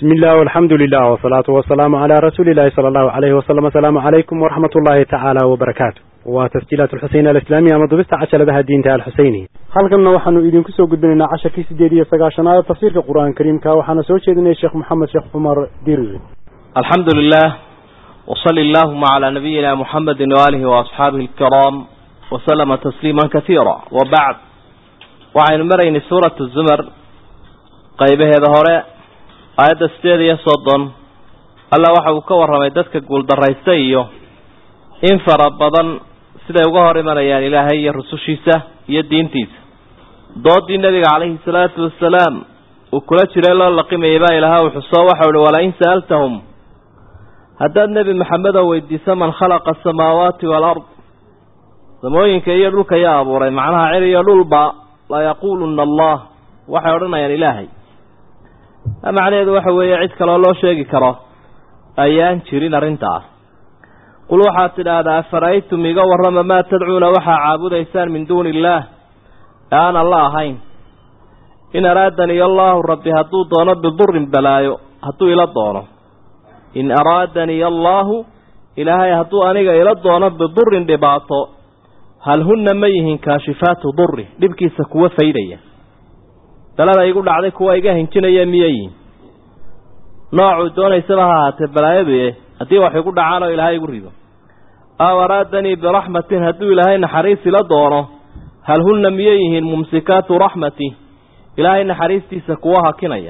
bismi illah alxamdu lilah wsalaatu wasalaamu calaa rasuuli illahi sala allahu alayhi wasalam asalaamu calaykum waraxmat ullahi tacaala wabarakaatu waa tasjiilaat alxuseyn alislaamiya ama dubista cajaladaha diinta alxuseyni halkanna waxaanu idinku soo gudbinaynaa casharkii sideed iyo sagaashanaad tafsiirka qur-aanka kariimka waxaana soo jeedinaya sheekh moxamed sheekh cumar dirir alxamdu lilah wsali allahuma calaa nabiyina muxamedi waalihi waasxaabihi alkiraam wasalama tasliima kasiira wabacd waxaynu maraynay suurat zumar qaybaheeda hore aayadda sideed iyo soddon alla waxa uu ka warramay dadka guuldarraystay iyo in fara badan siday uga hor imanayaan ilaahay iyo rusushiisa iyo diintiisa doodii nebiga calayhi salaatu wasalaam uu kula jiray loo laqimayay baa ilaha uu xuso waxau uhi walain sa'altahum haddaad nebi maxamed oo weydiiso man khalaqa asamaawaati waalard samooyinka iyo dhulka yaa abuuray macnaha cir iyo dhulba layaquuluna allah waxay odhanayaan ilaahay macnaheedu waxa weeye cid kaloo loo sheegi karo ayaan jirin arrintaa qul waxaad tidhaahdaa afara'aytum iga warrama maa tadcuuna waxaa caabudaysaan min duuni illaah ee aan alla ahayn in araadani allaahu rabbi hadduu doono bidurin balaayo hadduu ila doono in araadanii allaahu ilaahay hadduu aniga ila doono bidurin dhibaato hal hunna ma yihiin kaashifaatu duri dhibkiisa kuwa faydaya dalada igu dhacday kuwa iga hinjinaya miyay yihin noocuu doonaysaba ha ahaatee balaayadu e haddii wax igu dhacaan oo ilaahay igu rido aw araadanii biraxmatin hadduu ilaahay naxariis ila doono hal hunna miyay yihiin mumsikaatu raxmati ilaahay naxariistiisa kuwa hakinaya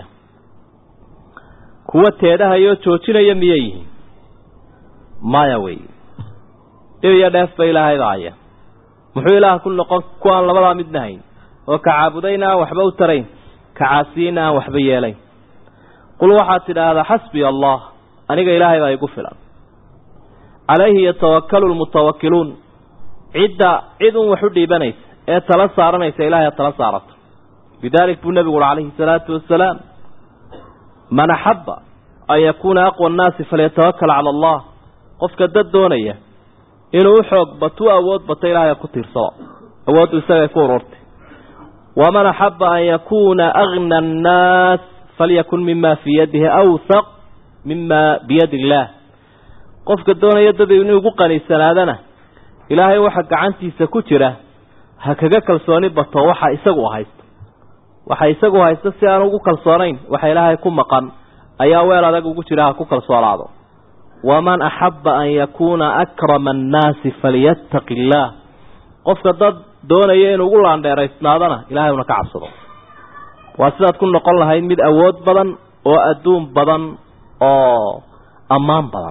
kuwa teedhahayoo joojinaya miyay yihiin maya wey dhib iyo dheef ba ilaahay baaya muxuu ilaah ku noqon kuwaan labadaa midna hayn oo ka caabudayna aan waxba u tarayn ka caasiyeyna aan waxba yeelayn qul waxaad tidhaahdaa xasbiya allah aniga ilaahay baa igu filan calayhi yatawakalu lmutawakiluun cidda cid un wax u dhiibanaysa ee tala saaranaysa ilahay ad tala saarato bidaalik buu nebigu uhi calayhi salaatu wasalaam man axabba an yakuuna aqwa annaasi falyatawakal cala allah qofka dad doonaya inuu u xoog bato u awood bato ilaahay ku tiirsado awooddu isagay ku ururtay waman axaba an yakuuna agna annaas falyakun mima fii yadihi awsaq mima biyadi illaah qofka doonaya dad inuu ugu qaniisanaadana ilaahay waxa gacantiisa ku jira ha kaga kalsooni bato waxa isagu haysto waxa isagu haysto si aan ugu kalsoonayn waxa ilaahay ku maqan ayaa weel adag ugu jira ha ku kalsoonaado waman axaba an yakuuna akrama annaasi falyattaqi illaah qofka dad doonaya inuu ugu laandheeraysnaadana ilaahay una ka cabsado waa sidaad ku noqon lahayd mid awood badan oo adduun badan oo ammaan badan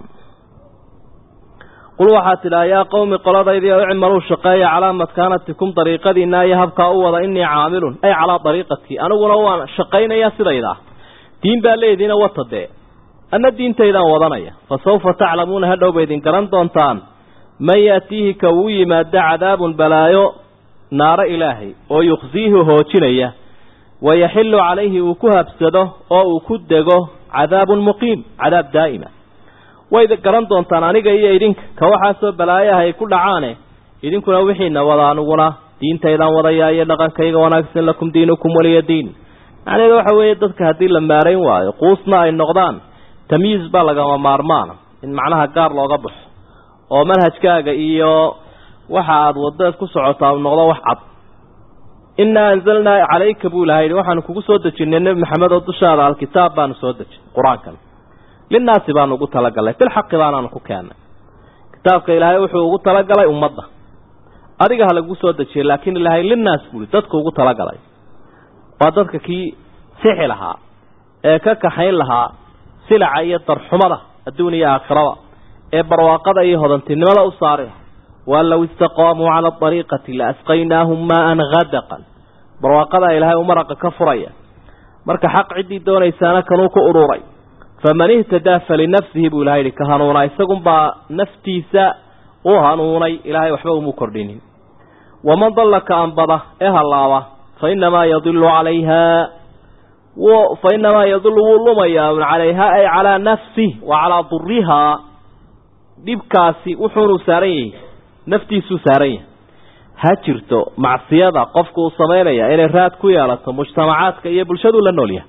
qul waxaad tidhaha yaa qowmi qoladaydi oo icmaluu shaqeeya calaa makaanatikum dariiqadiina iyo habkaa u wada innii caamilun ay calaa dariiqatii aniguna waan shaqaynayaa sidaydaa diin baa leediina wata dee anna diintaydaan wadanaya fa sawfa taclamuuna hadhow ba idin garan doontaan man yaatiihi ka uu yimaado cadaabun balaayo naaro ilaahay oo yukhsiihi hoojinaya wayaxillu calayhi uu ku habsado oo uu ku dego cadaabun muqiim cadaab daa'ima way garan doontaan aniga iyo idinka ka waxaasoo balaayaha ay ku dhacaane idinkuna wixiina wada aniguna diintaydaan wadayaa iyo dhaqankayga wanaagsan lakum diinukum waliya diin macnaheedu waxa weeye dadka haddii la maarayn waayo quusna ay noqdaan tamyiis baa lagama maarmaana in macnaha gaar looga baxo oo manhajkaaga iyo waxa aada wadaed ku socotaa u noqdo wax cad innaa anzalnaa calayka buu ilahay yihi waxaanu kugu soo dejinay nebi maxamed oo dushaada alkitaab baanu soo dejinay qur-aankan linnaasi baanu ugu talagalnay bilxaqi baanaanu ku keennay kitaabka ilaahay wuxuu ugu talagalay ummadda adiga ha lagu soo dejiyay laakiin ilaahay linnaas buui dadku ugu talagalay waa dadka kii sixi lahaa ee ka kaxayn lahaa silaca iyo darxumada adduun iyo aakhirada ee barwaaqada iyo hodantinimada u saari waan low istaqaamuu cala ariiqati la asqaynaahum maaan hadaqan barwaaqadaa ilaahay u maraqa ka furaya marka xaq ciddii doonaysaana kanuu ku ururay faman ihtadaa falinafsihi buu ilahay yihi ka hanuunaa isagunbaa naftiisa u hanuunay ilaahay waxba umu kordhinin waman dalla ka anbada ee hallaaba fa inamaa yadilu calayha fa inamaa yadilu wuu lumayaa un calayha ay calaa nafsih wa calaa durihaa dhibkaasi wuxuunu saaran yahay naftiisuu saaran yahay ha jirto macsiyada qofku uu samaynaya inay raad ku yeelato mujtamacaadka iyo bulshaduu la nool yahay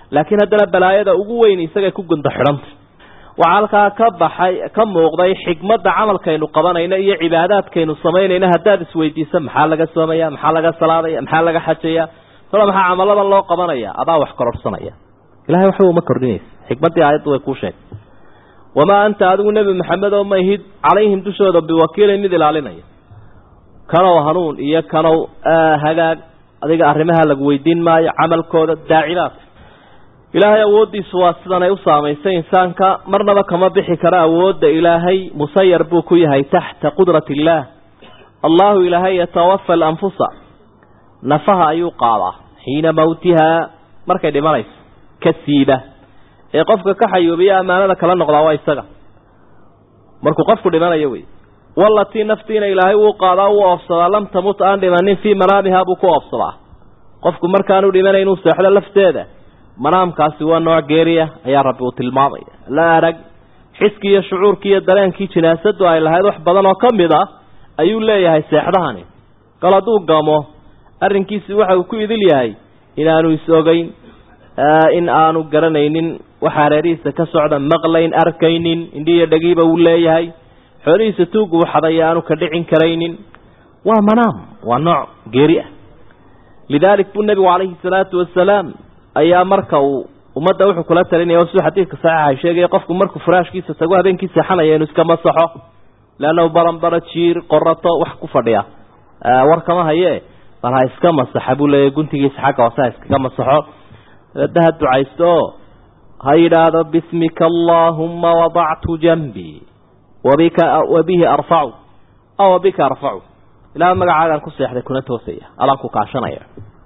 laakiin haddana balaayada ugu weyn isagay ku gunda xidhanta waxaa halkaa ka baxay ka muuqday xikmadda camalkaynu qabanayno iyo cibaadaadkaynu samaynayno haddaad isweydiiso maxaa laga soomaya maxaa laga salaadaya maxaa laga xajaya tala maxaa camaladan loo qabanaya adaa wax kororsanaya ilahay waxba uma kordhinaysa xikmaddii aayaddu way kuu sheegtay wamaa anta adigu nebi maxamed oo mahid calayhim dushooda biwakiilin mid ilaalinaya kanow hanuun iyo kanow hagaag adiga arrimaha lagu weydiin maayo camalkooda daacidaad ilaahay awooddiisu waa sidan ay u saamaysay insaanka marnaba kama bixi karo awoodda ilaahay musayar buu ku yahay taxta qudrati illaah allahu ilaahay yatawafa alanfusa nafaha ayuu qaadaa xiina mawtihaa markay dhimanayso ka siiba ee qofka ka xayuubiya ammaanada kala noqdaa waa isaga markuu qofku dhimanayo wey walatii naftiina ilaahay wuu qaadaa wuu oofsadaa lam tamut aan dhimanin fii manaamihaa buu ku oofsadaa qofku markaanu dhimanayn inuu seexdo lafteeda manaamkaasi waa nooc geeriya ayaa rabbi uu tilmaamaya la arag xiskii iyo shucuurkii iyo dareenkii jinaasadu ay lahayd wax badan oo ka mid ah ayuu leeyahay seexdahani kal hadduu gamo arrinkiisi waxa uu ku idil yahay inaanu is-ogeyn in aanu garanaynin waxa hareerihiisa ka socda maqlayn arkaynin indhiiyo dhagiiba uu leeyahay xoolihiisa tuugu u xadaya aanu ka dhicin karaynin waa manaam waa nooc geeri ah lidaalik buu nebigu calayhi salaatu wasalaam ayaa marka uu ummadda wuxuu kula talinaya siduu xadiidka saxiixa sheegaya qofku markuu furaashkiisa tago habeenkii seexanaya inuu iska masaxo leannahu baranbara jiir qorato wax ku fadhiya war kama haye bal ha iska masaxa buu leeyahy guntigiisa xagga hoose ha iskaga masaxo dabedda ha ducaysto oo ha yidhaahdo bismika allaahumma wadactu janbii wabika wabihi arfacu aw wabika arfacu ilaah magacaagaan ku seexday kuna toosaya alaan ku kaashanaya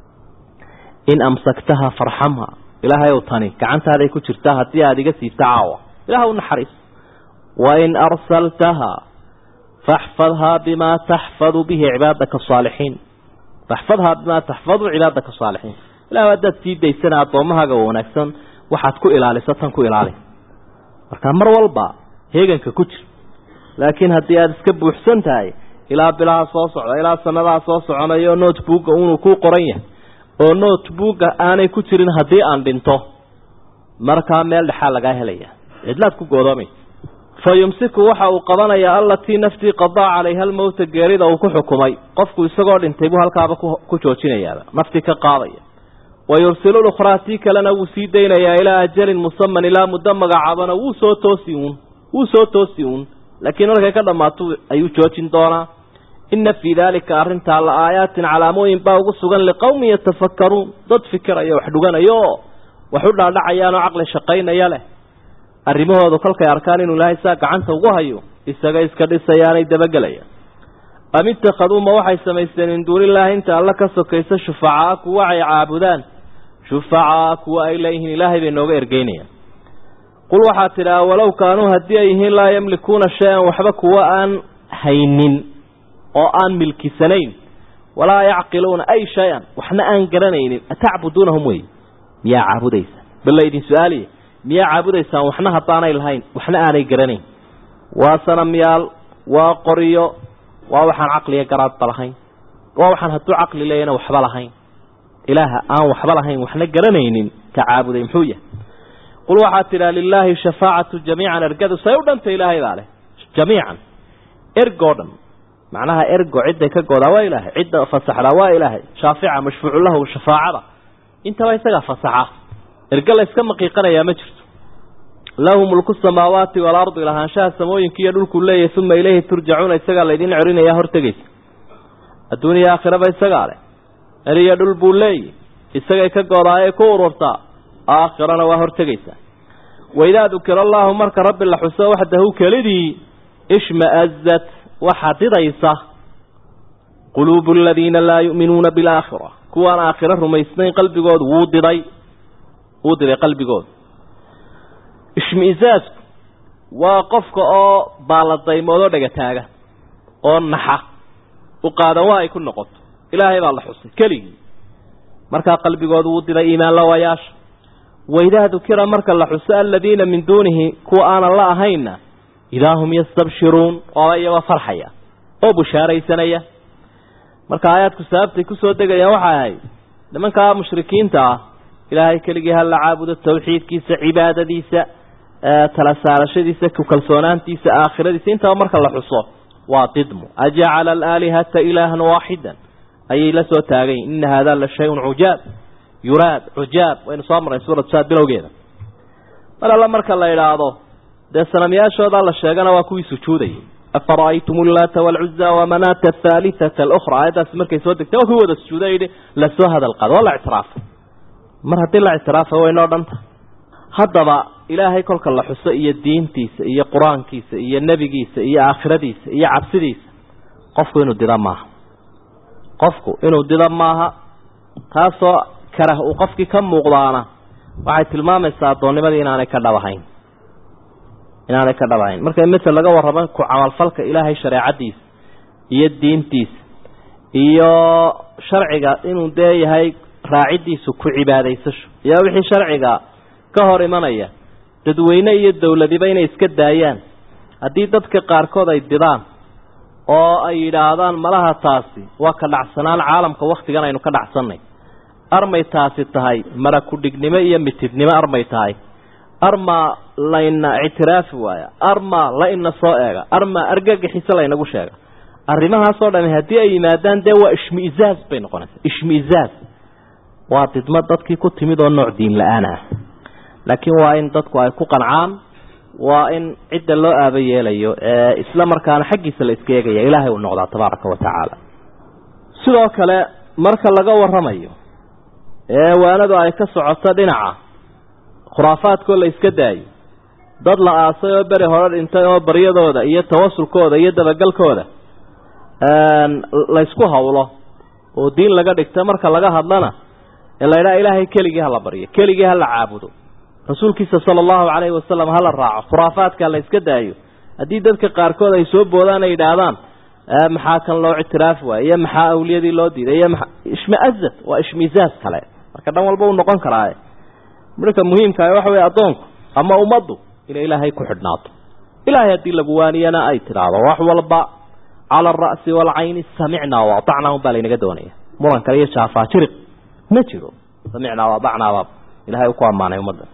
in amsaktaha farxamha ilaahay ow tani gacantaaday ku jirtaa haddii aada iga siibta caawa ilaah u naxariis wain arsaltaha faxfadhaa bimaa taxfadu bihi cibaadaka asaalixiin faxfadhaa bimaa taxfadu cibaadaka asaalixiin ilah haddaad sii daysana addoommahaaga wanaagsan waxaad ku ilaaliso tan ku ilaali marka mar walba heeganka ku jir laakiin haddii aada iska buuxsan tahay ilaa bilaha soo socda ilaa sanadaha soo soconayo notebooka unuu ku qoran yahay oo notebooka aanay ku jirin haddii aan dhinto markaa meel dhexaa lagaa helaya cidlaad ku goodoomaysa fa yumsiku waxa uu qabanayaa allatii naftii qadaa calayha almowta geerida uu ku xukumay qofku isagoo dhintay buu halkaaba ku joojinayaaba naftii ka qaadaya wa yursilu lukhraa tii kalena wuu sii daynayaa ilaa ajalin musaman ilaa muddo magacaabana wuu soo toosi uun wuu soo toosi uun laakiin markay ka dhammaato ayuu joojin doonaa ina fii daalika arrintaa la aayaatin calaamooyin baa ugu sugan liqowmin yatafakkaruun dad fikiraya wax dhuganayo oo wax u dhaadhacayaanoo caqli shaqaynaya leh arrimahoodu kolkay arkaan inuu ilaahay saa gacanta ugu hayo isaga iska dhisayaanay dabagelayaan am ittakhaduu ma waxay samaysteen min duunillaahi inta alla ka sokaysa shufacaa kuwa ay caabudaan shufacaa kuwa ay leeyihiin ilaahay bay nooga ergeynayaan qul waxaa tidhaha walow kaanuu haddii ay yihiin laa yamlikuuna shay-an waxba kuwa aan haynin oo aan milkisanayn walaa yacqiluuna ay shay-an waxna aan garanaynin atacbuduunahum wey miyaa caabudaysa bal laydin su-aaliya miyaa caabudaysaan waxna haddaanay lahayn waxna aanay garanayn waa sanamyaal waa qoriyo waa waxaan caqliga garaadba lahayn waa waxaan hadduu caqli leeyana waxba lahayn ilaaha aan waxba lahayn waxna garanaynin ka caabuday muxuu yahay qul waxaad tidhaha lilaahi shafaacatu jamiican ergadu say u dhanta ilaahay baa leh jamiican ergoo dhan macnaha ergo cidday ka goodaa waa ilaahay cidda fasaxdaa waa ilaahay shaafica mashfuucu lahu shafaacada intaba isagaa fasaxa erge la yska maqiiqanayaa ma jirto lahu mulku samaawaati waalardi lahaanshaha samooyinka iyo dhulkuu leeyahay uma ileyhi turjacuuna isagaa laydin cerinayaa hortegaysa adduuniya aakhiraba isagaa leh eriyo dhul buu leeyahy isagay ka goodaayay ku ururtaa aakhirana waa hortegaysaa waidaa dukira allaahu marka rabbi la xuso waxdahu kelidii ishma'azat waxaa didaysa quluubu aladiina laa yu'minuuna bilaakhira kuwaan aakhiro rumaysnayn qalbigoodu wuu diday wuu diday qalbigooda ishmiisaasku waa qofka oo baaladaymoodoo dhagataaga oo naxa u qaadan waa ay ku noqoto ilaahay baa la xusay keligii markaa qalbigoodu wuu diday iimaan lawayaasha waidaa dukira marka la xuso aladiina min duunihi kuwa aanan la ahaynna idaa hum yastabshiruun waaba iyagoo farxaya oo bushaaraysanaya marka aayaadku sababtay kusoo degayaan waxay ahayd nimankaa mushrikiinta ah ilaahay keligii hala caabudo tawxiidkiisa cibaadadiisa tala saarashadiisa ku kalsoonaantiisa aakhiradiisa intaba marka la xuso waa didmu ajacala alaalihata ilaahan waaxidan ayay la soo taagayin ina hada la shayun cujaab yuraad cujaab waynu soo marnay suurat saad bilowgeeda mar alla marka la idhaahdo dee sanamyaashoodaa la sheegana waa kuwii sujuudayay afara'aytum ullaata waalcuza wamanaata athaalithata alukhra aayaddaasi markay soo degtay waa kuwii wada sujuuda yidhi lasoo hadal qaado waa la ictiraafay mar haddii la ictiraafay waynoo dhanta haddaba ilaahay kolka la xuso iyo diintiisa iyo qur-aankiisa iyo nebigiisa iyo aakhiradiisa iyo cabsidiisa qofku inuu dida maaha qofku inuu dida maaha taasoo karah uu qofkii ka muuqdaana waxay tilmaamaysaa addoonnimadii inaanay ka dhabahayn inaanay ka dhabahayn marka masel laga warramo ku camalfalka ilaahay shareecadiisa iyo diintiisa iyo sharciga inuu dee yahay raaciddiisu ku cibaadaysasho iyo wixii sharciga ka hor imanaya dadweyne iyo dowladiba inay iska daayaan haddii dadka qaarkood ay didaan oo ay yidhaahdaan malaha taasi waa ka dhacsanaan caalamka wakhtigan aynu ka dhacsannay armay taasi tahay mara ku-dhignimo iyo mitidnimo armay tahay armaa layna ictiraafi waaya armaa la ina soo eega armaa argagaxiso laynagu sheega arrimahaasoo dhami haddii ay yimaadaan dee waa ishmiizaaz bay noqonaysaa ishmiizaaz waa didmo dadkii ku timid oo nooc diin la-aan ah laakiin waa in dadku ay ku qancaan waa in cidda loo aaba yeelayo ee isla markaana xaggiisa la iska eegaya ilaahay uu noqdaa tabaaraka wa tacaala sidoo kale marka laga warramayo ee waanadu ay ka socoto dhinaca khuraafaadkoo la iska daayo dad la aasay oo beri hore dhintay oo baryadooda iyo tawasulkooda iyo dabagalkooda laysku hawlo oo diin laga dhigta marka laga hadlana ee la ydhaha ilaahay keligii hala baryo keligii hala caabudo rasuulkiisa sala allahu calayhi wasalam hala raaco khuraafaadka la iska daayo haddii dadka qaarkood ay soo boodaan ay yidhaahdaan maxaa kan loo ictiraafi waaya iyo maxaa awliyadii loo diiday iyo maa ishmaazad waa ishmiizaaz kale marka dhan walba uu noqon karaaye marka muhiimka waxa wey addoonku ama ummaddu inay ilaahay ku xidhnaato ilaahay haddii lagu waaniyana ay tidhaahdo wax walba cala alra'si waalcayni samicnaa waatacnaa un baa laynaga doonaya muran kale iyo jaafaajiriq ma jiro samicnaa waadacnaabaa ilahay uu ku ammaanay ummadda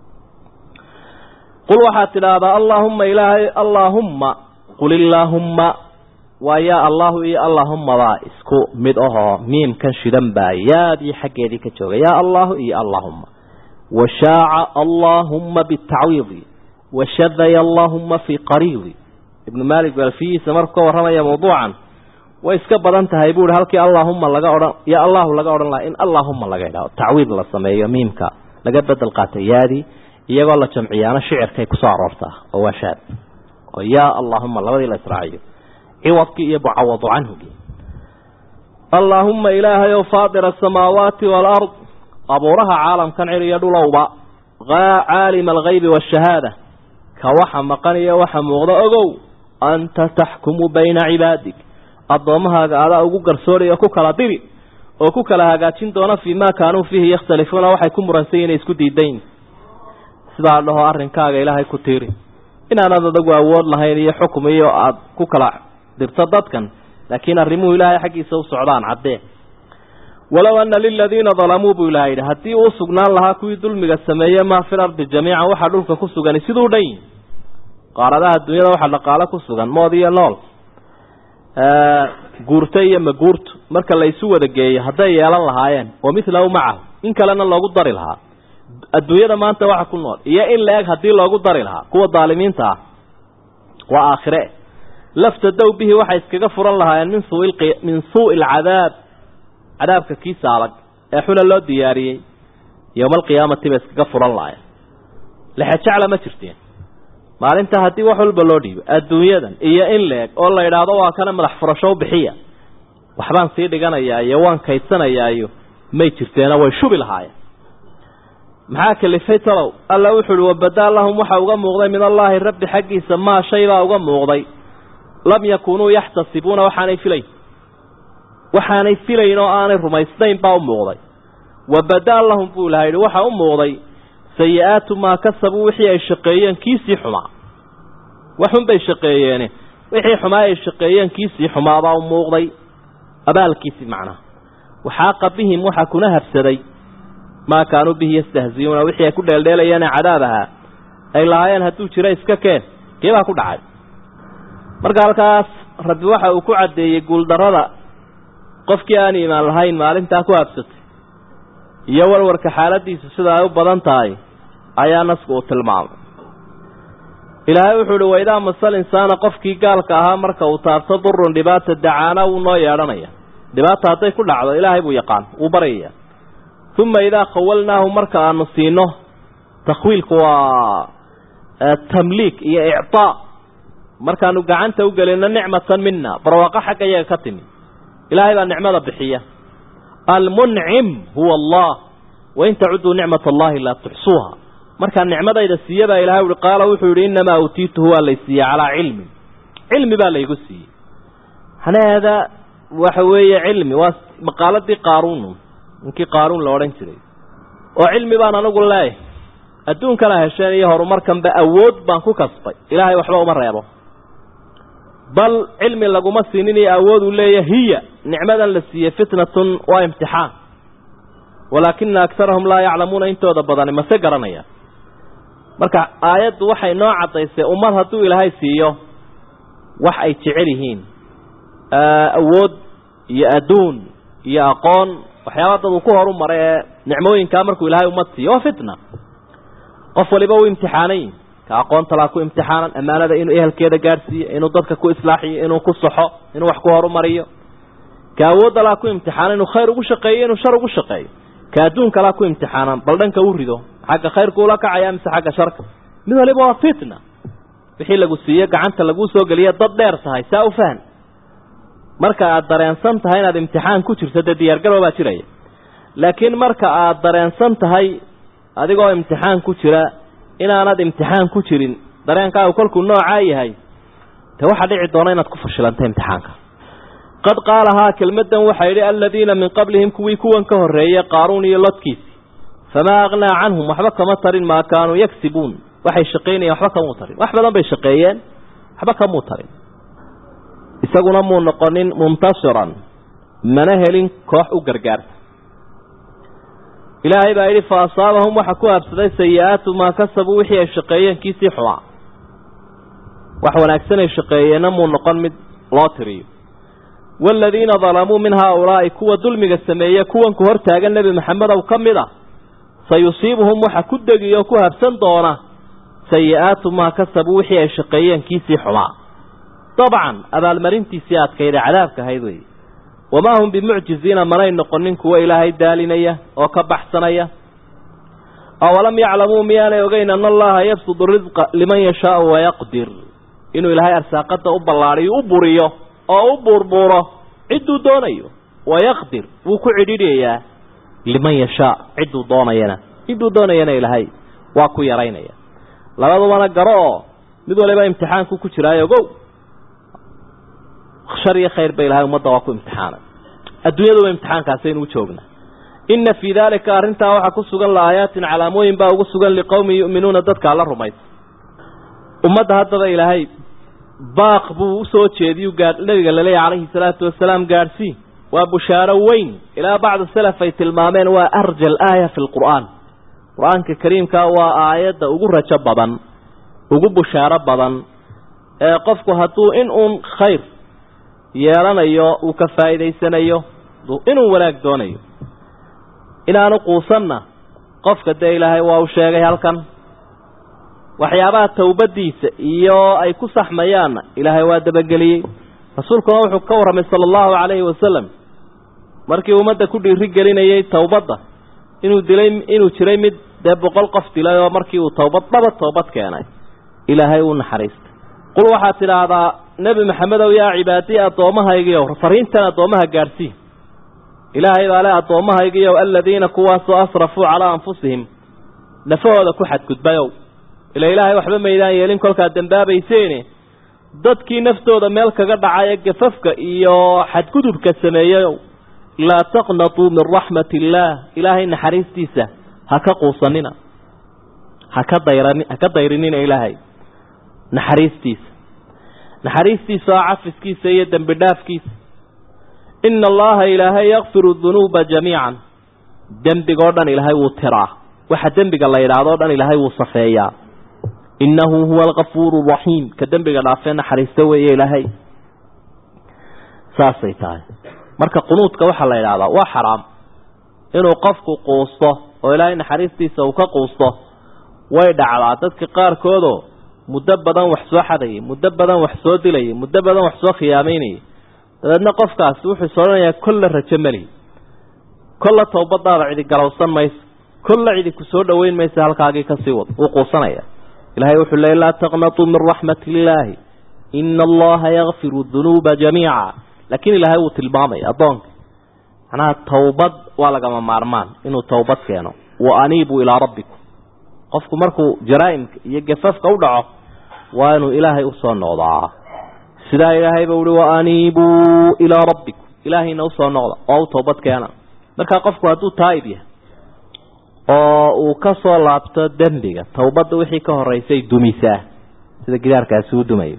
qul waxaad tidhaahdaa allaahumma ilaahay allaahumma qul illaahumma waa yaa allahu iyo allaahumabaa isku mid ahoo miimkan shidan baa yaadii xaggeedii ka jooga yaa allahu iyo allaahumma washaaca allaahumma bitacwiidi washadaya allaahumma fii qariidi ibnu maalik balfiyihiisa markuu ka warramaya mawduucan way iska badan tahay buu ihi halkii allaahumma laga odhan ya allahu laga odhan lahaa in allaahumma laga idhaho tacwiid la sameeyo miimka laga bedel qaatay yaadii iyagoo la jamciyaana shicirkay kusoo aroortaa oo waa shaad oo yaa allaahumma labadii la israaciyo ciwadkii iyo mucawadu canhugii allaahumma ilaahayow faadira asamaawaati waalard abuuraha caalamkan cir iyo dhulowba caalima algaybi waashahaada ka waxa maqan iyo waxa muuqda ogow anta taxkumu bayna cibaadig addoommahaaga adaa ugu garsooraya ku kala diri oo ku kala hagaajin doona fii maa kaanuu fiihi yakhtalifuuna waxay ku muransan yihin isku diidayn sidaa dhaho arrinkaaga ilaahay ku tiiri inaanad adagu awood lahayn iyo xukum iyo aada ku kala dirto dadkan laakiin arrimuhu ilaahay xaggiisa u socdaan caddee walow ana liladiina dalamuu buu ilaha yidhi haddii uu sugnaan lahaa kuwii dulmiga sameeye maa fil ardi jamiican waxaa dhulka ku sugani siduu dhan yihi qaaradaha dunyada waxaa dhaqaalo ku sugan mood iyo nool guurto iyo maguurto marka la isu wada geeyo hadday yeelan lahaayeen wa milahu macahu in kalena loogu dari lahaa adduunyada maanta waxa ku nool iyo in la eg haddii loogu dari lahaa kuwa daalimiinta ah waa aakhire laftadow bihi waxay iskaga furan lahaayeen min sui min suui alcadaab cadaabka kiisa adag ee xuna loo diyaariyey yowma alqiyaamati bay iskaga furan lahaayeen lexejecla ma jirteen maalinta haddii wax walba loo dhiibo adduunyadan iyo in la eg oo la idhaahdo waa kana madax furasho bixiya waxbaan sii dhiganayaa iyo waan kaydsanayaa iyo may jirteena way shubi lahaayeen maxaa kalifay talow alla wuxu uhi wabadaa lahum waxa uga muuqday min allaahi rabbi xaggiisa maa shay baa uga muuqday lam yakunuu yaxtasibuuna waxaanay filayn waxaanay filayn oo aanay rumaysnayn baa u muuqday wabadaa lahum buu ilaha yidhi waxa u muuqday sayi-aatu maa kasabuu wixii ay shaqeeyeen kiisii xumaa waxun bay shaqeeyeene wixii xumaa ay shaqeeyeen kiisii xumaabaa u muuqday abaalkiisii macnaha waxaaqa bihim waxaa kuna habsaday maa kaanuu bihi yastahziyuuna wixii ay ku dheeldheelayeene cadaab ahaa ay lahaayeen hadduu jiro iska keen kee baa ku dhacay marka halkaas rabbi waxa uu ku caddeeyey guuldarrada qofkii aan iimaan lahayn maalintaa ku habsatay iyo warwarka xaaladiisu sida ay u badan tahay ayaa nasku uu tilmaamay ilaahay wuxuu uhi waidaa masal insaana qofkii gaalka ahaa marka uu taabto durun dhibaata dacaana wuu noo yeedhanaya dhibaata hadday ku dhacdo ilaahay buu yaqaan wuu baryaya uma idaa khawalnaahu marka aanu siino takhwiilku waa tamliik iyo ictaa markaanu gacanta u gelino nicmatan mina barwaaqo xagga iyaga ka timi ilaahay baa nicmada bixiya almuncim huwa allah wain tacuduu nicmat allahi laa tuxsuuha markaa nicmadayda siiye baa ilahay uhi qaala wuxuu yihi innamaa uutiituhu waa lay siiyey calaa cilmin cilmi baa laygu siiyey macnaheeda waxa weeye cilmi waa maqaaladii qaaruun ninkii qaaruun la odhan jiray oo cilmi baan anigu leeyahay adduunkana hesheen iyo horumarkanba awood baan ku kasbay ilaahay waxba uma reebo bal cilmi laguma siinin iyo awood uu leeyahy hiya nicmadan la siiyey fitnatun waa imtixaan walaakina akarahum laa yaclamuuna intooda badani mase garanaya marka aayaddu waxay noo caddaysay ummad hadduu ilaahay siiyo wax ay jecel yihiin awood iyo adduun iyo aqoon waxyaaba dad uu ku horu maray ee nicmooyinkaa markuu ilaahay ummad siiyo waa fitna qof waliba uu imtixaanay ka aqoonta laa ku imtixaanan ammaanada inuu ehelkeeda gaadhsiiyo inuu dadka ku islaaxiyo inuu ku saxo inuu wax ku horumariyo ka awoodda laa ku imtixaanan inuu khayr ugu shaqeeyo inuu shar ugu shaqeeyo ka adduunka laa ku imtixaanan bal dhanka u rido xagga khayrku ula kacaya mise xagga sharka mid waliba waa fitna wixii lagu siiyo gacanta laguu soo geliya dad dheer tahay saa u fahan marka aad dareensan tahay inaad imtixaan ku jirto dee diyaargarow baa jiraya laakiin marka aad dareensan tahay adigoo imtixaan ku jira inaanad imtixaan ku jirin dareenkaagu kolkuu noocaa yahay dee waxaa dhici doona inaad ku fashilanta imtixaanka qad qaalahaa kelmaddan waxaa yidhi aladiina min qablihim kuwii kuwan ka horreeyey qaaruun iyo lodkiisi famaa aqnaa canhum waxba kama tarin maa kaanuu yagsibuun waxay shaqaynayeen waxba kamuu tarin wax badan bay shaqeeyeen waxba kamuu tarin isaguna muu noqonin muntasiran mana helin koox u gargaarta ilaahay baa yidhi fa asaabahum waxa ku habsaday sayi-aatu maa kasabuu wixii ay shaqeeyeen kiisii xumaa wax wanaagsan ay shaqeeyeenna muu noqon mid loo tiriyo waaladiina dalamuu min haaulaa'i kuwa dulmiga sameeye kuwanku hor taagan nebi maxamedow ka mid a sayusiibuhum waxa ku degi oo ku habsan doona sayi-aatu maa kasabuu wixii ay shaqeeyeen kiisii xumaa dabcan abaalmarintiisii adkayda cadaabka ahayd wey wamaa hum bimucjiziina manay noqonin kuwo ilaahay daalinaya oo ka baxsanaya awalam yaclamuu miyaanay ogeyn ana allaha yabsudu risqa liman yashaau wayaqdir inuu ilaahay arsaaqada u ballaadhiyo u buriyo oo u buurbuuro cidduu doonayo wayaqdir wuu ku cidhidhayaa liman yashaa cidduu doonayana cidduu doonayana ilaahay waa ku yaraynaya labadubana garo oo mid waliba imtixaanku ku jiraayo ogow shar iyo khayr ba ilahay ummadda waa ku imtixaanay adduunyaduba imtixaankaasaynu u joognaa inna fii daalika arrintaa waxaa ku sugan la-aayaatin calaamooyin baa ugu sugan liqowmin yu'minuuna dadka alla rumaysa ummadda haddaba ilaahay baaq buu usoo jeediyu gaa nabiga laleeyahy calayhi salaatu wasalaam gaadhsii waa bushaaro weyn ilaa bacdu salaf ay tilmaameen waa arja alaaya fi lqur'aan qur-aanka kariimka waa aayadda ugu rajo badan ugu bushaaro badan ee qofku hadduu in uun khayr yeelanayo uu ka faa'iidaysanayo inuu wanaag doonayo inaanu quusanna qofka dee ilaahay waa u sheegay halkan waxyaabaha tawbadiisa iyo ay ku saxmayaanna ilaahay waa dabageliyey rasuulkuna wuxuu ka warramay sala allahu calayhi wasalam markii ummadda ku dhiiri gelinayay towbadda inuu dilay inuu jiray mid dee boqol qof dilay oo markii uu towbad dhaba toobad keenay ilaahay uu naxariistay qul waxaad tidhaahdaa nebi maxamedow yaa cibaadii addoommahaygiiow fariintan addoommaha gaadhsii ilaahay baa le addoommahaygiiow aladiina kuwaasoo asrafuu calaa anfusihim nafahooda ku xadgudbayow ila ilaahay waxba maydaan yeelin kolkaad dembaabayseene dadkii naftooda meel kaga dhacay ee gafafka iyo xadgudubka sameeyeyow laa taqnatuu min raxmati illaah ilaahay naxariistiisa ha ka quusanina haka dayran ha ka dayrinina ilaahay naxariistiisa naxariistiisa oo cafiskiisa iyo dembi dhaafkiisa ina allaha ilaahay yakfiru dunuuba jamiican dembigoo dhan ilaahay wuu tiraa waxa dembiga la yidhaahdo dhan ilaahay wuu safeeyaa innahu huwa alkafuuru raxiim ka dembiga dhaafee naxariista weeye ilaahay saasay tahay marka qunuudka waxaa la yidhahdaa waa xaraam inuu qofku quusto oo ilaahay naxariistiisa uu ka quusto way dhacdaa dadka qaarkoodoo muddo badan wax soo xadayay muddo badan wax soo dilayay muddo badan wax soo khiyaamaynayay dabeedna qofkaasi wuxuu is odhanayaa kolla rajo meli kolla towbadaada cidi galowsan mayso kolla cidi ku soo dhoweyn maysa halkaagii kasii wad wuu quusanaya ilahay wuxuu leey laa taqnatuu min raxmati illaahi ina allaha yakfiru dunuuba jamiica laakiin ilaahay wuu tilmaamaya addoonka macnaha towbad waa lagama maarmaan inuu towbad keeno wa aniibuu ilaa rabbikum qofku markuu jaraa'imka iyo gafafka u dhaco waa inuu ilaahay usoo noqdaa sidaa ilaahayba uhi wa aniibuu ilaa rabbikum ilaahayna usoo noqda oo u towbad keena markaa qofku hadduu taa'ib yahay oo uu ka soo laabto dembiga towbadda wixii ka horeysay dumisaa sida gidaarkaasi u dumayo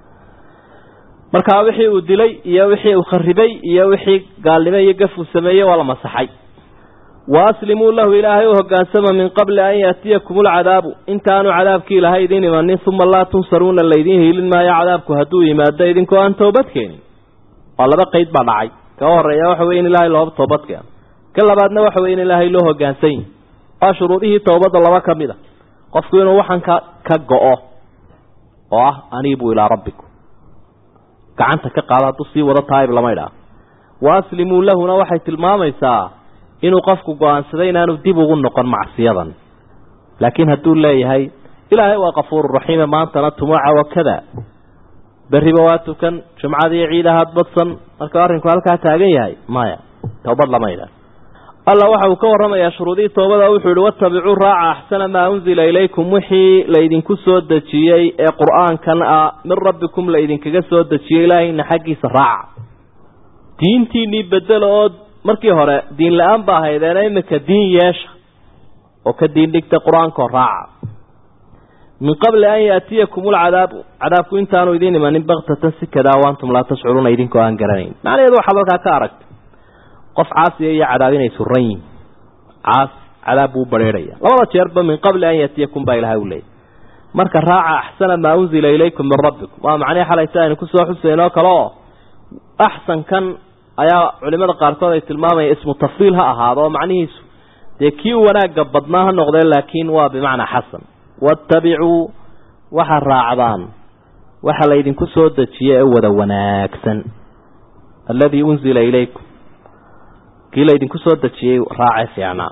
markaa wixii uu dilay iyo wixii uu kharibay iyo wixii gaalnimo iyo gaf uu sameeyey waa la masaxay waaslimuu lahu ilaahay u hogaansama min qabli an yaatiyakum alcadaabu intaanu cadaabkii ilaahay idiin imanin uma laa tunsaruuna laydiin hiilin maayo cadaabku hadduu yimaado idinkoo aan toobad keenin waa laba qeyd baa dhacay ka horeeya waxa weye in ilaahay looba toobad keeno ka labaadna waxa weye in ilaahay loo hogaansan yahi waa shuruudihii towbadda laba ka mid a qofku inuu waxan ka ka go-o oo ah aniibuu ilaa rabbikum gacanta ka qaado hadduu sii wado taayib lama idhaah wa aslimuu lahuna waxay tilmaamaysaa inuu qofku go-aansaday inaanu dib ugu noqon macsiyadan laakiin hadduu leeyahay ilaahay waa kafuuru raxiime maantana tumuuca wakada berriba waa tukan jumcadii ciidahaad badsan marka arrinku halkaa taagan yahay maya towbad lama idhaah alla waxa uu ka warramayaa shuruudihii toobada wuxuu yihi watabicuu raaca axsana maa unzila ilaykum wixii laydinku soo dejiyey ee qur-aankan ah min rabbikum laydinkaga soo dejiyey ilaahayna xaggiisa raaca diintiinii bedelo oo markii hore diin la-aan ba ahaydeena imika diin yeesha oo ka diin dhigta qur-aankoo raaca min qabli an yaatiyakum alcadaabu cadaabku intaanu idiin imanin baktatan si kadaa waantum laa tashcuruuna idinkoo aan garanayn macnaheedu waxaad halkaa ka aragta qof caasiya iyo cadaab inay suran yihin caas cadaab buu bareerhaya labada jeerba min qabli an yaatiyakum baa ilahay u leeyay marka raaca axsana maa unzila ilaykum min rabbikum waa macnihii xalayta aynu kusoo xusayn oo kale oo axsankan ayaa culimada qaarkood ay tilmaamayaan ismu tafdiil ha ahaado oo macnihiisu dee kii wanaagga badnaa ha noqdee laakiin waa bimacnaa xasan waattabicuu waxaad raacdaan waxa laydinku soo dejiye ee wada wanaagsan alladii unzila ilaykum kii laydinku soo dejiyey raace fiicnaa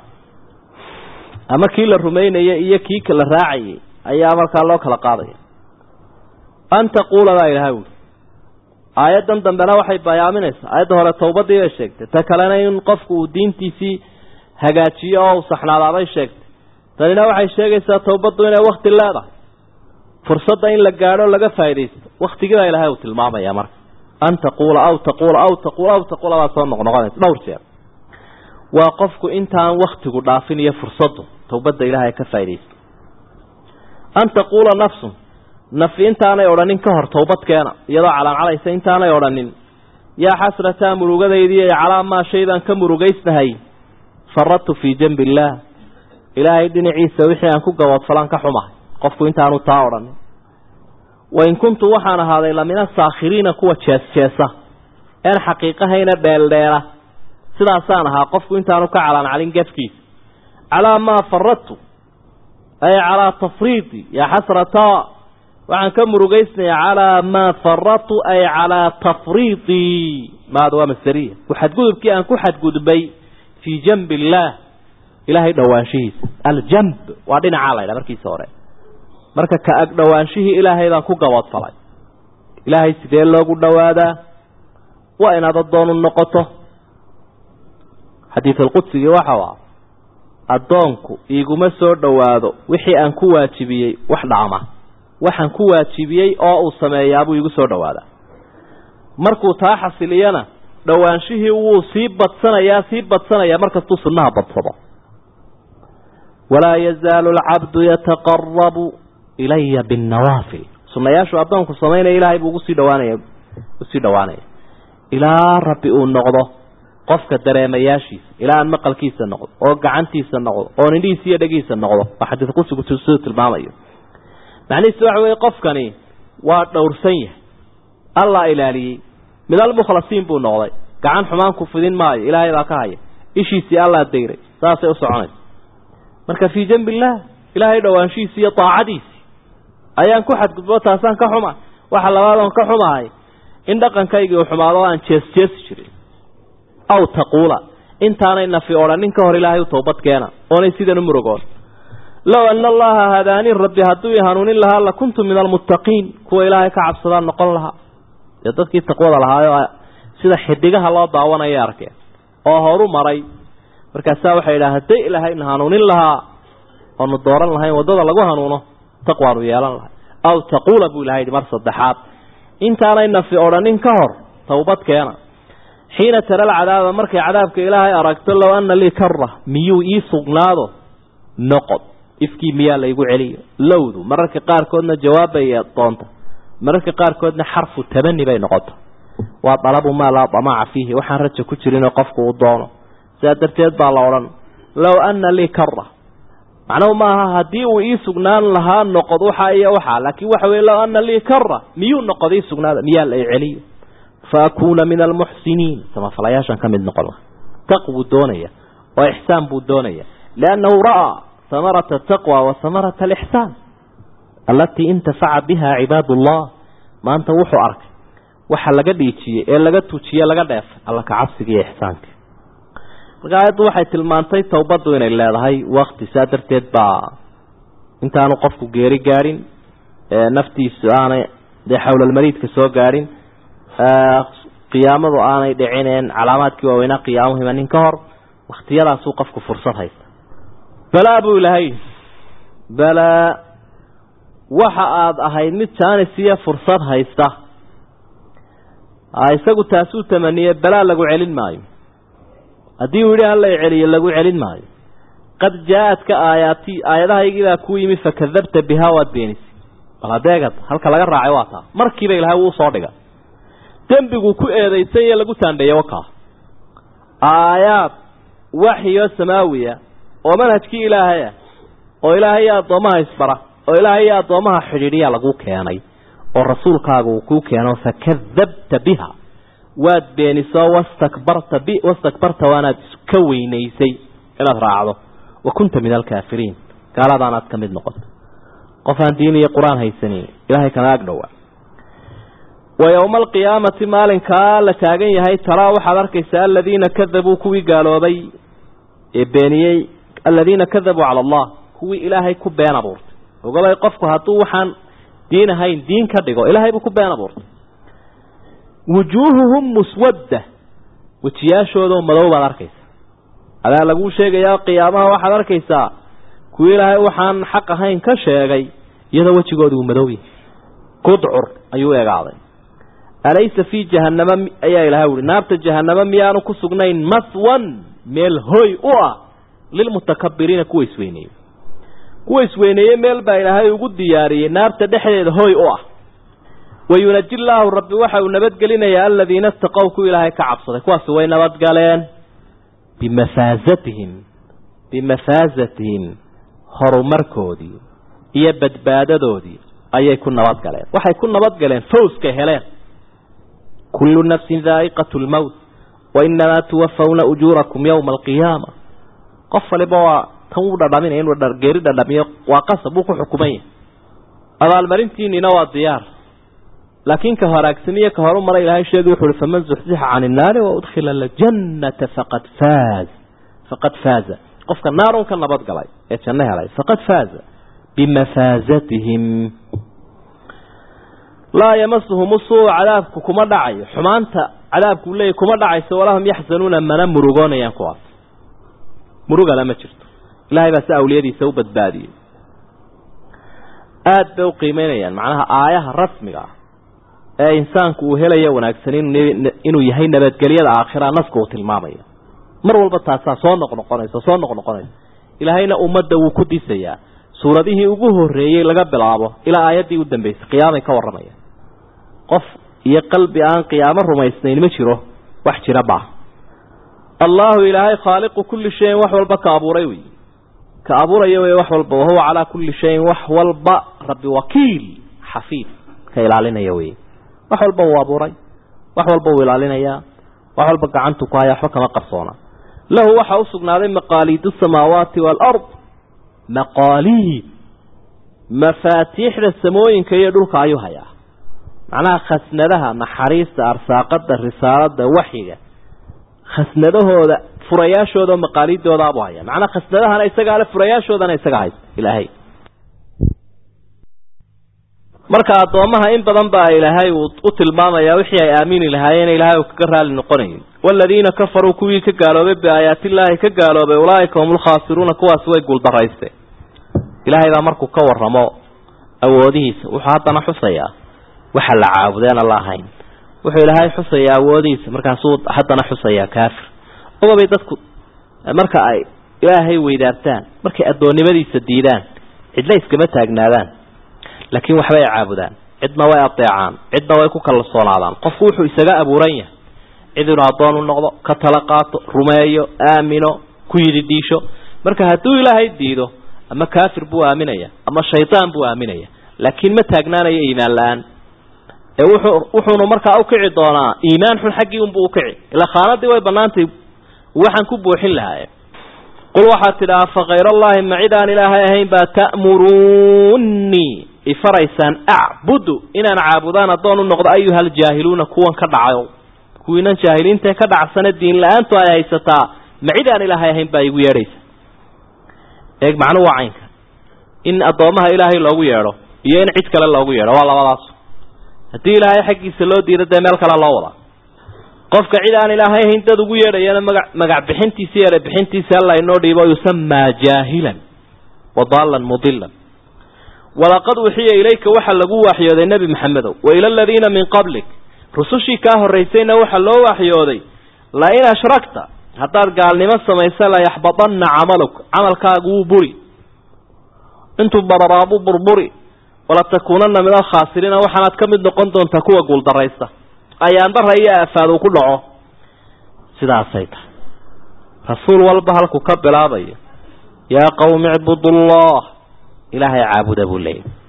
ama kii la rumaynayay iyo kii la raacayay ayaa markaa loo kala qaadaya an taquula baa ilahay uli aayaddan dambena waxay bayaaminaysaa aayadda hore towbadii bay sheegtay ta kalena in qofku uu diintiisii hagaajiyo oo uu saxnaadaabay sheegtay tanina waxay sheegaysaa towbaddu inay wakti leedahay fursadda in la gaadho laga faaidaysto waktigiibaa ilahay uu tilmaamaya marka an taquula aw taquula aw taquula aw taquula baa soo noqnoqonaysa dhowr jeer waa qofku intaan waktigu dhaafin iyo fursaddu towbadda ilahay ka faaidaysto an taquula nafsun nafi intaanay odhanin ka hor towbadkeena iyadoo calaacalaysa intaanay odhanin yaa xasrataa murugadaydiiy calaa maa shay baan ka murugaysnahay faradtu fii janbi illaah ilaahay dhinaciisa wixii aan ku gaboodfalaan ka xumahay qofku intaanu taa odhanin wain kuntu waxaan ahaaday lamina saakhiriina kuwa jees-jeesa een xaqiiqahayna dheeldheela sidaasaan ahaa qofku intaanu ka calaancalin gefkiisa calaa maa faradtu ay calaa tafriidi yaa xasrataa waxaan ka murugaysnayaa calaa maa faradtu ay calaa tafriidii maada waa masderiya xadgudubkii aan ku xadgudbay fii janbi illaah ilaahay dhowaanshihiisa aljamb waa dhinacaa la ydhaha markiisa hore marka ka ag dhowaanshihii ilaahay baan ku gaboodfalay ilaahay sidee loogu dhowaadaa waa inaad addoonu noqoto xadiid alqudsigii waxau ah addoonku iguma soo dhowaado wixii aan ku waajibiyey wax dhacma waxaan ku waajibiyey oo uu sameeyaabuu igu soo dhowaadaa markuu taa xasiliyana dhowaanshihii wuu sii badsanayaa sii badsanayaa markastuu sunnaha badsado walaa yazaalu alcabdu yataqarabu ilaya binnawaafil sunnayaashu addoonku samaynaya ilaahay buu ugusii dhawaanaya usii dhowaanaya ilaa rabbi uu noqdo qofka dareemayaashiisa ilaa aan maqalkiisa noqdo oo gacantiisa noqdo oo nindhihiisa iyo dhegiisa noqdo waa xadiid qusigu siduu tilmaamayo macnihiisu waxa weeye qofkani waa dhowrsan yahay allaa ilaaliyey mid almukhlasiin buu noqday gacan xumaan ku fidin maayo ilaahay baa ka haya ishiisii allaa dayray saasay u soconaysa marka fii janbi illaah ilaahay dhowaanshihiisi iyo daacadiisii ayaan ku xadgudbo taasaan ka xuma waxa labaad oon ka xumahay in dhaqankaygii uu xumaado aan jees jeesi jirin aw taquula intaanay nafi odhanin ka hor ilaahay u toobad keena oonay sidan u murugoon low ana allaha hadaanii rabbi hadduu i hanuunin lahaa la kuntu min almuttaqiin kuwa ilaahay ka cabsadaan noqon lahaa dee dadkii taqwada lahaayo sida xidigaha loo daawanaya arkeen oo horu maray markaasaa waxay yidhaha hadday ilaahayna hanuunin lahaa oonu dooran lahayn waddada lagu hanuuno taqwaanu yeelan lahay aw taquula buu ilahay yidhi mar saddexaad intaanay nafi odhanin ka hor towbad keena xiina tara alcadaaba markay cadaabka ilaahay aragto low ana lii kara miyuu ii sugnaado noqod ifkii miyaa laygu celiyo lowdu mararka qaarkoodna jawaabbay doonta mararka qaarkoodna xarfu tabani bay noqota waa dalabu maa laa damaca fiihi waxaan raja ku jirinoo qofku uu doono sidaa darteed baa la odhan low ana lii kara macnuhu maaha haddii uu ii sugnaan lahaa noqod waxa iyo waxaa laakiin waxa weye low ana lii kara miyuu noqod ii sugnaada miyaa la celiyo fa akuuna min almuxsiniin samafalayaashan ka mid noqon laha taqwuu doonaya oo ixsaan buu doonaya liannahu ra'aa hamarata ataqwa wa hamarata alixsaan allatii intafaca biha cibaad ullah maanta wuxuu arkay waxa laga dhiijiyey ee laga tujiye laga dheefay alla ka cabsiga iyo ixsaanka marka aayaddu waxay tilmaantay towbaddu inay leedahay wakti saa darteed baa intaanu qofku geeri gaadhin naftiisu aanay dee xawlalmariidka soo gaadhin qiyaamadu aanay dhicineen calaamaadkii waaweynaa qiyaamuhu imanin ka hor wakhtiyadaasuu qofku fursad haysta balaa buu ilahay balaa waxa aada ahayd mid jaanis iyo fursad haysta isagu taasuu tamaniyey balaa lagu celin maayo haddii uu yidhi hala celiyo lagu celin maayo qad jaa-adka aayaati aayadahaygiibaa ku yimi fakadabta bihaa waad beenisay bal hadeegad halka laga raacay waa taa markiiba ilahay wuu soo dhiga dembiguu ku eedaysan iyo lagu taandheeye wakaa aayaad waxyo samaawiya oo manhajkii ilaahay ah oo ilaahay iyo addoommaha isbara oo ilaahay iyo addoommaha xidhiidhiya lagu keenay oo rasuulkaaga uu kuu keeno fakadabta biha waad beeniso wastakbarta b wastakbarta waanaad iska weynaysay inaad raacdo wa kunta min alkaafiriin gaaladaanaad ka mid noqoto qof aan diin iyo qur-aan haysanin ilaahay kana ag dhowaa wa yowma alqiyaamati maalinkaa la taagan yahay taraa waxaad arkaysaa aladiina kadabuu kuwii gaaloobay ee beeniyey aladiina kadabuu cala allah kuwii ilaahay ku been abuurtay ogolay qofku hadduu waxaan diin ahayn diin ka dhigo ilaahay buu ku been abuurtay wujuuhuhum muswadda wejiyaashoodao madow baad arkaysaa adaa laguu sheegayaa qiyaamaha waxaad arkaysaa kuwii ilaahay waxaan xaq ahayn ka sheegay iyadoo wejigooda uu madow yahay qudcur ayuu egaaday alaysa fii jahannama ayaa ilahay uhi naarta jahannama miyaanu ku sugnayn maswan meel hoy u ah lilmutakabiriina kuwa isweyneeyey kuwa isweyneeyey meel baa ilaahay ugu diyaariyey naarta dhexdeeda hoy u ah wayunaji llaahu rabbi waxa uu nabadgelinayaa aladiina istaqow ku ilaahay ka cabsaday kuwaasi way nabadgaleen bimafaasatihim bimafaasatihim horumarkoodii iyo badbaadadoodii ayay ku nabadgaleen waxay ku nabadgaleen fawska heleen kullu nafsin daa'iqatu lmowt wainamaa tuwafawna ujuurakum yowma alqiyaama qof waliba waa tan uu dhadhaminaya inuu geeri dhadhamiyo waa qasab uu ku xukuman yahay abaalmarintiinina waa diyaar laakiin ka horaagsamiye ka horu mara ilahay sheegi wuxu uhi faman zuxzixa can innaari waudkhila aljannata faqad faaz faqad faaza qofka naarun ka nabad galay ee janno helay faqad faaza bimafaasatihim laa yamasuhum usuu cadaabku kuma dhacayo xumaanta cadaabku leeyahy kuma dhacayso walahum yaxzanuuna mana murugoonayaan kuwaas murugana ma jirto ilahay baa si awliyadiisa u badbaadiyey aada bay u qiimeynayaan macnaha aayaha rasmiga ah ee insaanku uu helayo wanaagsan inuu yahay nabadgelyada aakhira naska uu tilmaamayo mar walba taasaa soo noqnoqonaysa soo noqnoqonaysa ilaahayna ummadda wuu ku disayaa suuradihii ugu horreeyey laga bilaabo ilaa aayaddii u dambeysay qiyaamay ka warramaya qof iyo qalbi aan qiyaamo rumaysnayn ma jiro wax jira baa allahu ilaahay khaaliqu kulli shayin wax walba ka abuuray wey ka abuuraya wey wax walba wahuwa calaa kulli shayin wax walba rabbi wakiil xafiid ka ilaalinaya wey wax walba uu abuuray wax walba uu ilaalinayaa wax walba gacantu ku haya waxba kama qarsoona lahu waxaa usugnaaday maqaaliidu samaawaati waalard maqaaliid mafaatiixda samooyinka iyo dhulka ayuu hayaa macnaha khasnadaha naxariista arsaaqada risaalada waxyiga khasnadahooda furayaashooda oo maqaaliidoodaabuu haya macnaha khasnadahana isagaa le furayaashoodana isaga haysta ilaahay marka addoommaha in badan baa ilaahay uu u tilmaamayaa wixii ay aamini lahaayeen ilaahay uu kaga raali noqonayn waaladiina kafaruu kuwii ka gaaloobay biaayaatillaahi ka gaaloobay ulaaika hum lkhaasiruuna kuwaasi way guuldaraysteen ilaahay baa markuu ka warramo awoodihiisa wuxuu haddana xusayaa waxa la caabudeena la ahayn wuxuu ilaahay xusayaa awoodihiisa markaasuu haddana xusayaa kaafir ogabay dadku marka ay ilaahay weydaartaan markay addoonnimadiisa diidaan cidla iskama taagnaadaan laakiin waxbay caabudaan cidna way adeecaan cidna way ku kalsoonaadaan qofku wuxuu isaga abuuran yahay cid inuu addoon u noqdo ka tala qaato rumeeyo aamino ku yidhi dhiisho marka hadduu ilaahay diido ama kaafir buu aaminaya ama shaydaan buu aaminaya laakiin ma taagnaanayo iimaan la-aan ee wuxuu wuxuunu markaa ukici doonaa iimaan xun xaggii unbuu ukici ilaa khaanadii way banaantay waxaan ku buuxin lahaaye qul waxaad tidhaha fa khayr allahi ma cid aan ilaahay ahayn baa ta'muruunii ifaraysaan acbudu inaan caabudaan addoon u noqdo ayuha aljaahiluuna kuwan ka dhacayo kuwiinan jaahiliintae ka dhacsane diin la-aantu ay haysataa ma cid aan ilaahay ahayn baa igu yeedhaysa eeg macnu waa caynka in addoommaha ilaahay loogu yeedho iyo in cid kale loogu yeedho waa labadaas haddii ilaahay xaggiisa loo diido dee meel kale loo wadaa qofka cid aan ilaahay ahayn dad ugu yeedhayana maga magac bixintiisa iyo ere bixintiisa alla inoo dhiibo yusamaa jaahilan wa daalan mudilan walaqad uxiya ilayka waxaa lagu waxyooday nebi maxamedow wa ila aladiina min qablik rusushii kaa horraysayna waxaa loo waxyooday la in ashrakta haddaad gaalnimo samaysa layaxbadanna camaluk camalkaagu wuu buri intuu bararaabuu burburi walatakuunanna min alkhaasiriina waxaanaad ka mid noqon doontaa kuwa guuldaraysta ayaandara iyo aafaad uu ku dhaco sidaasay tahay rasuul walba halku ka bilaabayo yaa qawmi icbudullah ilaahay caabuda buu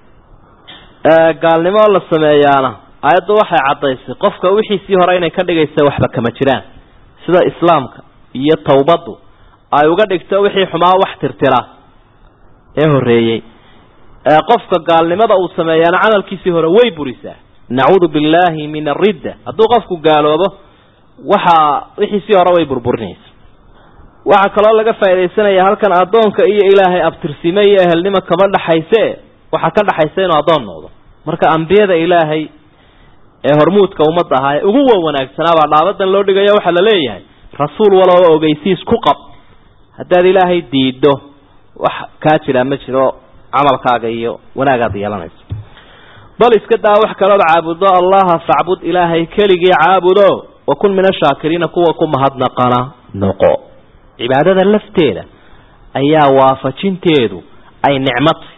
leeyahy gaalnimo la sameeyaana aayaddu waxay caddaysay qofka wixiisii hore inay ka dhigaysa waxba kama jiraan sida islaamka iyo tawbaddu ay uga dhigto wixii xumaa wax tirtira ee horreeyey qofka gaalnimada uu sameeyaana camalkiisii hore way burisaa nacuudu billahi min aridda hadduu qofku gaaloobo waxaa wixiisii hore way burburinaysa waxaa kaloo laga faaidaysanaya halkan addoonka iyo ilaahay abtirsime iyo ehelnimo kama dhaxayse waxaa ka dhaxaysa inuu addoon noqdo marka ambiyada ilaahay ee hormuudka ummadda ahaa ee ugu wa wanaagsanaabaa dhaabadan loo dhigayo waxaa la leeyahay rasuul waloo ogeysiis ku qab haddaad ilaahay diiddo wax kaa jiraa ma jiro camalkaaga iyo wanaagaad yeelanayso bal iska daa wax kalood caabudo allaha facbud ilaahay keligii caabudo wa kun min ashaakiriina kuwa ku mahadnaqana noqo cibaadada lafteeda ayaa waafajinteedu ay nicmatay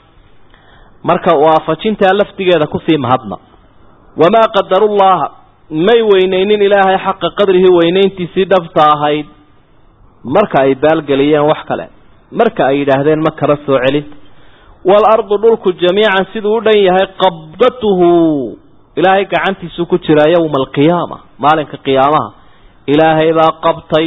marka waafajintaa laftigeeda kusii mahadnaq wamaa qadarullaha may weyneynin ilaahay xaqa qadrihi weynayntiisii dhabta ahayd marka ay baalgeliyeen wax kale marka ay yidhaahdeen ma kala soo celin waalardu dhulku jamiican siduu u dhan yahay qabdatuhu ilaahay gacantiisu ku jiraa yowma alqiyaama maalinka qiyaamaha ilaahay baa qabtay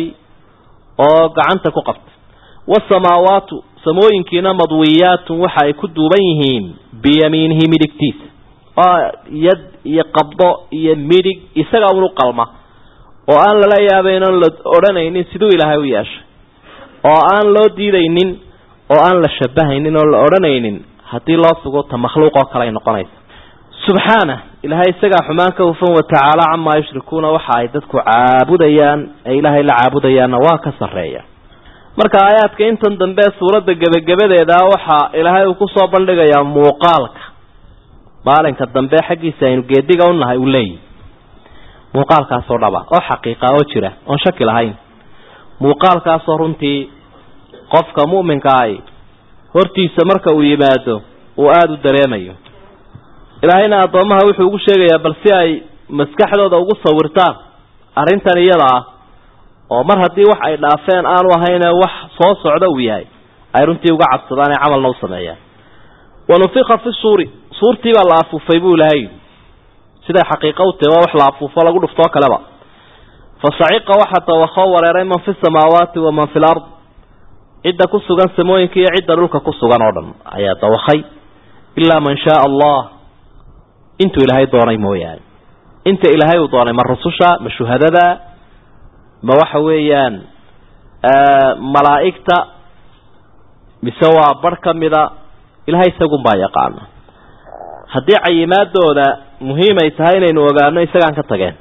oo gacanta ku qabtay waasamaawaatu samooyinkiina madwiyaatun waxa ay ku duuban yihiin biyamiinihi midigtiisa oo yad iyo qabdo iyo midig isaga unu qalma oo aan lala yaabayn oon la odhanaynin siduu ilaahay u yeeshay oo aan loo diidaynin oo aan la shabahaynin oo la odhanaynin haddii loo sugo ta makhluuq oo kale ay noqonaysa subxaana ilaahay isagaa xumaan ka hufan watacaala camaa yushrikuuna waxa ay dadku caabudayaan ee ilaahay la caabudayaanna waa ka sarreeya marka aayaadka intan dambe suuradda gebagabadeeda waxaa ilaahay uu kusoo bandhigayaa muuqaalka maalinka dambe xaggiisa aynu geediga unahay uu leeyihi muuqaalkaasoo dhaba oo xaqiiqa oo jira oon shaki lahayn muuqaalkaasoo runtii qofka mu'minka ahi hortiisa marka uu yimaado uu aada u dareemayo ilaahayna addoommaha wuxuu ugu sheegayaa bal si ay maskaxdooda ugu sawirtaan arrintan iyada ah oo mar haddii wax ay dhaafeen aanu ahayne wax soo socda uu yahay ay runtii uga cabsadaan ee camalna u sameeyaan wanufika fi suuri suurtii baa la afuufay buu ilahay siday xaqiiqo u tahi waa wax la afuufo lagu dhuftoo kaleba fasaciqa waxaa dawakoo wareeray man fi samaawaati wa man fi lard cidda ku sugan samooyinka iyo cidda dhulka ku sugan oo dhan ayaa dawakay ilaa man shaaa allah intuu ilaahay doonay mooyaane inta ilaahay uu doonay ma rususha ma shuhadada ma waxa weeyaan malaa'igta mise waa bar ka mida ilahay isagunbaa yaqaana haddii cayimaadooda muhiimay tahay inaynu ogaano isagaan ka tageen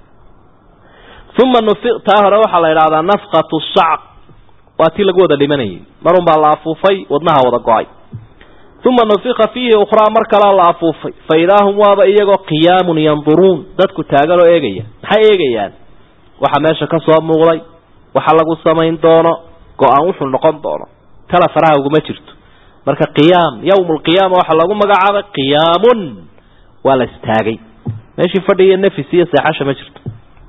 uma nufi taa hore waxaa la idhahdaa nafqatu sacq waa tii lagu wada dhimanayay marun baa la afuufay wadnaha wada go-ay uma nufika fiihi ukhraa mar kalea la afuufay fa idaa hum waaba iyagoo qiyaamun yanduruun dadku taagan oo eegaya maxay eegayaan waxa meesha ka soo muuqday waxa lagu samayn doono go-aan wuxuu noqon doono tala faraha uguma jirto marka qiyaam yawm lqiyaama waxaa lagu magacaabay qiyaamun waa la istaagay meeshii fadhiiyo nafis iyo seexasha ma jirto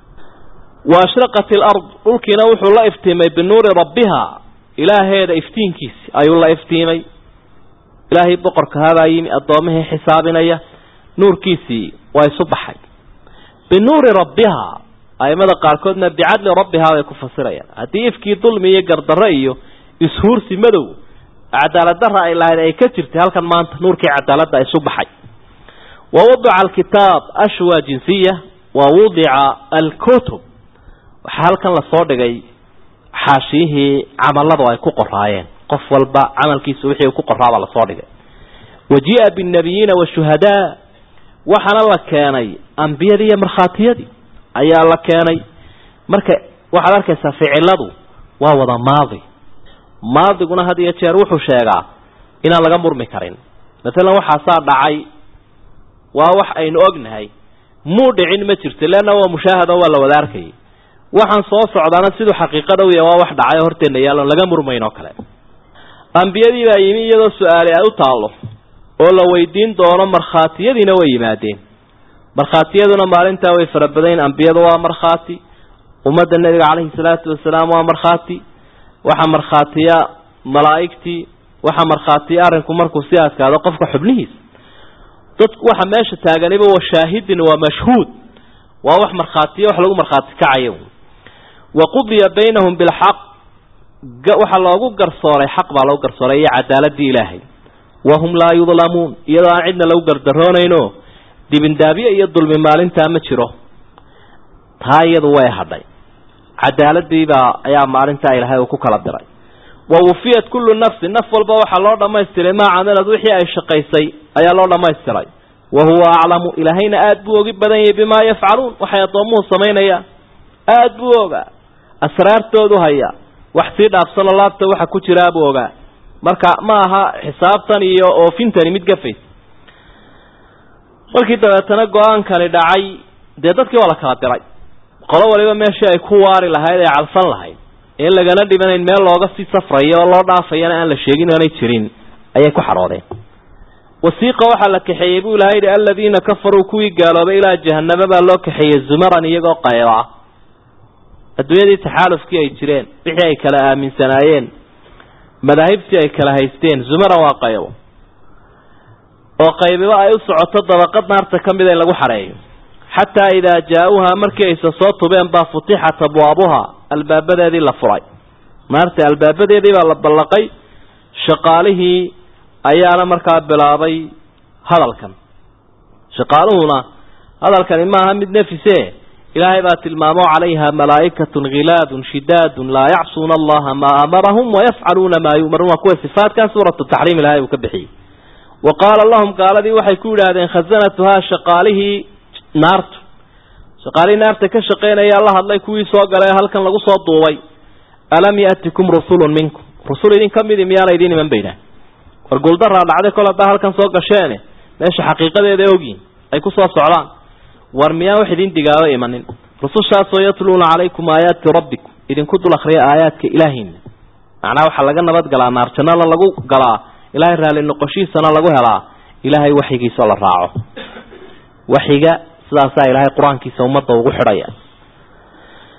wa ashraqat ilard dhulkiina wuxuu la iftiimay binuuri rabbiha ilaaheeda iftiinkiisi ayuu la iftiimay ilaahay boqorka habaa yimi addoomihii xisaabinaya nuurkiisii waa isu baxay binuuri rabbiha aimada qaarkoodna bicadli rabbihaa bay ku fasirayaan haddii ifkii dulmi iyo gardarro iyo ishuursi madow cadaaladdarra ay lahayd ay ka jirtay halkan maanta nuurkii cadaaladda isu baxay wa wadica alkitaab ashwa jinsiya wa wudica alkutub waxaa halkan lasoo dhigay xaashiyihii camalladu ay ku qoraayeen qof walba camalkiisa wixii uu ku qoraabaa lasoo dhigay wa jia binnabiyiina washuhadaa waxaana la keenay ambiyadii iyo markhaatiyadii ayaa la keenay marka waxaad arkaysaa ficiladu waa wada maadi maadiguna had iyo jeer wuxuu sheegaa inaan laga murmi karin maalan waxaasaa dhacay waa wax aynu ognahay muu dhicin ma jirto leanna waa mushaahado waa la wada arkayay waxaan soo socdaana siduu xaqiiqada u yahay waa wax dhacay oo horteenna yaalloon laga murmayn oo kale ambiyadii baa yimi iyadoo su-aali ay u taallo oo la weydiin doono markhaatiyadiina way yimaadeen markhaatiyaduna maalintaa way fara badayn ambiyadu waa markhaati ummadda nebiga caleyhi salaatu wasalaam waa markhaati waxaa markhaatiya malaa'igtii waxaa markhaatiya arrinku markuu si adkaado qofka xubnihiisa dad waxa meesha taaganiba waa shaahidin waa mashhuud waa wax markhaatiya wax lagu markhaati kacayo wa qudiya baynahum bilxaq waxaa loogu garsooray xaq baa loogu garsooray iyo cadaaladii ilaahay wahum laa yudlamuun iyadoo aan cidna lagu gardaroonayno dibindaabye iyo dulmi maalintaa ma jiro taa iyadu way hadhay cadaaladiibaa ayaa maalintaa ilaahay uu ku kala diray wa wufiyat kullu nafsin naf walba waxaa loo dhammaystiray maa camilad wixii ay shaqaysay ayaa loo dhammaystiray wa huwa aclamu ilaahayna aada buu ogi badan yahay bimaa yafcaluun waxay addoomuhu samaynayaan aada buu ogaa asraartoodu haya wax sii dhaafsanoo laabta waxa ku jiraa buu ogaa marka ma aha xisaabtan iyo oofintani mid gafays markii dabeetana go-aankani dhacay dee dadkii waa la kala diray qolo waliba meeshii ay ku waari lahayd ee cadfan lahayd ee lagana dhibanayn meel looga sii safrayo oo loo dhaafayana aan la sheegin aanay jirin ayay ku xaroodeen wasiiqa waxaa la kaxeeyey buu ilahay yidhi aladiina kafaruu kuwii gaaloobay ilaa jahaname baa loo kaxeeyey zumaran iyagoo qayba ah adduunyadii taxaalufkii ay jireen wixii ay kala aaminsanaayeen madaahibtii ay kala haysteen zumaran waa qaybo oo qaybiba ay u socoto dabaqad naarta ka mida in lagu xareeyo xataa idaa jaa-uuhaa markii ayse soo tubeen baa futixat abwaabuha albaabadeedii la furay naarta albaabadeedii baa la ballaqay shaqaalihii ayaana markaa bilaabay hadalkan shaqaaluhuna hadalkani maaha mid nafise ilaahay baa tilmaamo calayha malaa'ikatun khilaadun shidaadun laa yacsuuna allaha maa amarahum wayafcaluuna maa yu'maruun waa kuwa sifaatkan suuratu taxriim ilahay uu ka bixiyey wa qaala lahum gaaladii waxay ku yidhaahdeen khasanatuhaa shaqaalihii naartu shaqaalihii naarta ka shaqeynayaa la hadlay kuwii soo galay halkan lagu soo duubay alam ya'tikum rusulun minkum rusul idin ka midi miyaana idiin iman baynaa war guuldaraa dhacday kol haddaa halkan soo gasheene meesha xaqiiqadeeda ogyiin ay ku soo socdaan war miyaan wax idin digaaba imanin rusushaasoo yatluuna calaykum aayaati rabbikum idinku dul akhriya aayaadka ilaahiina macnaha waxaa laga nabad galaa naar jannada lagu galaa ilaahay raalli noqoshiisana lagu helaa ilaahay waxyigiisao la raaco waxiga sidaasaa ilaahay qur-aankiisa ummadda ugu xidhaya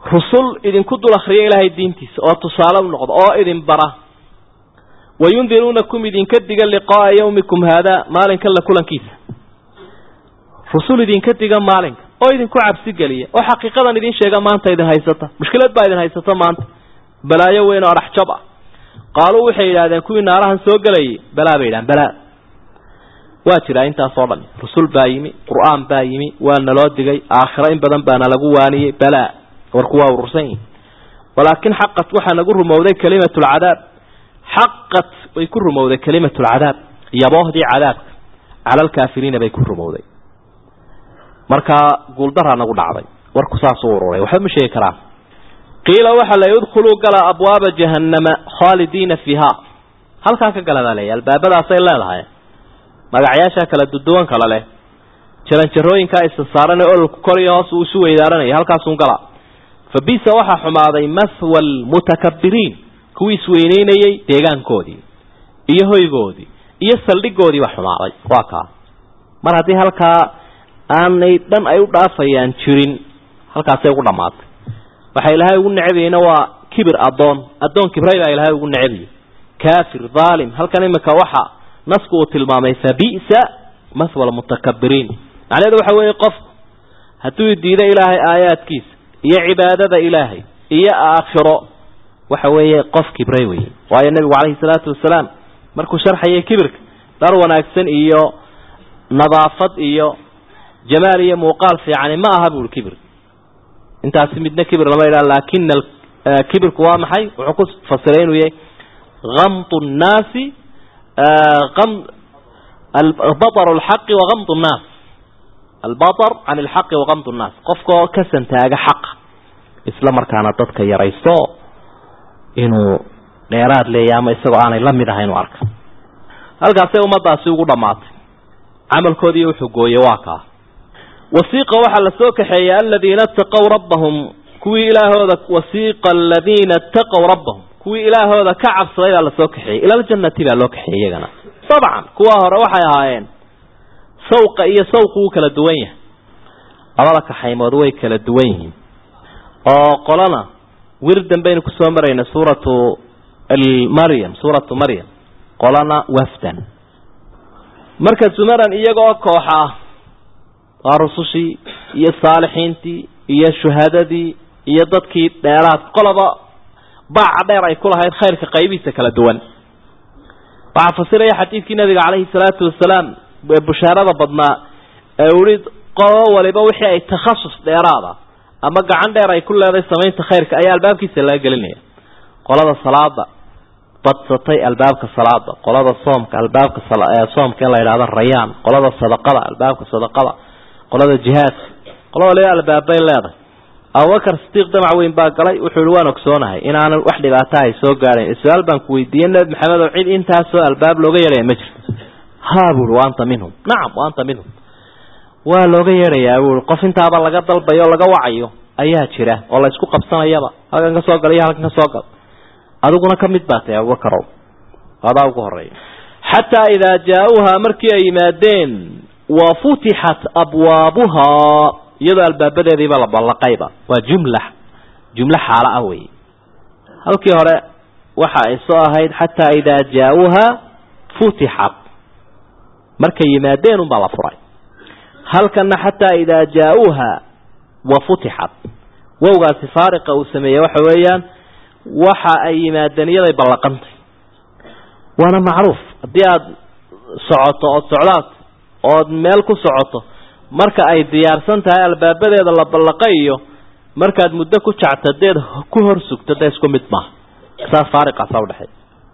rusul idinku dul akhriya ilaahay diintiisa oo tusaale u noqda oo idin bara wayundiruunakum idinka diga liqaaa yawmikum haadaa maalinkan la kulankiisa rusul idinka diga maalinka oo idinku cabsi geliya oo xaqiiqadan idin sheega maanta idin haysata mushkilad baa idin haysata maanta balaayo weyn oo adhaxjab ah qaaluu waxay yidhahdeen kuwii naarahan soo gelayay balaa bay yidhahan balaa waa jiraa intaasoo dhan rusul baa yimi qur-aan baa yimi waa naloo digay aakhiro in badan baana lagu waaniyey balaa warku waa urursan yihin walaakin xaqat waxaa nagu rumowday kalimatu lcadaab xaqat way ku rumowday kalimatu lcadaab yaboohdii cadaabka cala alkaafiriina bay ku rumowday markaa guuldaraa nagu dhacday warku saasuu ururay waxba ma sheegi karaan qiila waxaa la udkhuluu gala abwaaba jahannama khaalidiina fiiha halkaa ka gala baa leeya albaabadaasay leedahay magacyaasha kala duduwan kala leh jaranjarooyinkaa isa saaran ee ololku kor iyo hoos uu isu weydaaranaya halkaasun gala fa bisa waxaa xumaaday mahwa almutakabiriin kuwii isweyneynayey deegaankoodii iyo hoygoodii iyo saldhigoodii baa xumaaday waa kaa mar haddii halkaa aanay dhan ay u dhaafayaan jirin halkaasay ugu dhammaatay waxa ilaahay ugu necbayeyna waa kibir addoon addoon kibray baa ilaahay ugu necbayey kaafir dhaalim halkan imika waxa nasku uu tilmaamay fabi'sa mahwa almutakabiriin macnaheedu waxa weeye qofku hadduu diido ilaahay aayaadkiisa iyo cibaadada ilaahay iyo aakhiro waxa weeye qof kibray weye waayo nebigu calayhi salaatu wasalaam markuu sharxayay kibirka dhar wanaagsan iyo nadaafad iyo jamaal iyo muuqaal fiicani ma aha buuri kibir intaasi midna kibir lama yidhaha laakina kibirku waa maxay wuxuu ku fasiray inuu yahay gamtu nnaasi baطr اlxaqi wagamd الnaas albaطr can اlxaqi wagamd الnaas qofkoo ka santaaga xaqa isla markaana dadka yaraysto inuu dheeraad leeya ama isagoo aanay la mid ahayn u arka halkaasay ummadaasi ugu dhammaatay camalkoodii wuxuu gooye waa kaa wasiiqa waxaa la soo kaxeeyey aladiina اtaqow rabbahum kuwii ilaahooda wasiiqa aladiina اtaqow rabbahum kuwii ilaahooda ka cabsaday baa lasoo kaxeeyey ila ljannati baa loo kaxeeyey iyagana dabcan kuwa hore waxay ahaayeen sawqa iyo sawqu wuu kala duwan yahay labada kaxaymood way kala duwan yihiin oo qolana wirdan baynu kusoo marayna suuratu maryam suuratu maryam qolana wafdan marka zumaran iyagoo kooxa ah waa rusushii iyo saalixiintii iyo shuhadadii iyo dadkii dheeraad qolaba baaca dheer ay ku lahayd khayrka qaybihiisa kala duwan waxaa fasiraya xadiidkii nabiga calayhi salaatu wasalaam ee bushaarada badnaa ee uhi qolo waliba wixii ay takhasus dheeraada ama gacan dheer ay ku leedahay samaynta khayrka ayaa albaabkiisa laga gelinaya qolada salaada badsatay albaabka salaada qolada soomka albaabka soomka in la yidhahdo rayaan qolada sadaqada albaabka sadaqada qolada jihaadka qola waliba albaabbay leedahay abubakar sidiiq damac weyn baa galay wuxuu ihi waan ogsoonahay inaanan wax dhibaata ay soo gaadhayn su-aal baan ku weydiiyey nebi maxamed oo cid intaasoo albaab looga yeedhaya ma jirto ha buui wa anta minhum nacam wa anta minhum waa looga yeedhayaa buui qof intaaba laga dalbayo o laga wacayo ayaa jira oo la isku qabsanayaba halkan ka soo gal iyo halkan ka soo gal adiguna ka mid baa tahay abubakarow adaa ugu horeeya xataa idaa jaa-uuha markii ay yimaadeen wa futixat abwaabuhaa iyadoo albaabadeediiba la ballaqayba waa jumla jumlo xaalo ah wey halkii hore waxa ay soo ahayd xataa idaa jaa-uuha futixat markay yimaadeen unbaa la furay halkana xataa idaa jaa-uuha wa futixat wowgaasi faariqa uu sameeyey waxa weeyaan waxa ay yimaadeen iyaday ballaqantay waana macruuf haddii aada socoto ood socdaad ood meel ku socoto marka ay diyaarsan tahay albaabadeeda la ballaqa iyo markaad muddo ku jacto deed ku hor sugto dee isku mid maaha saas faariqaasa udhexeey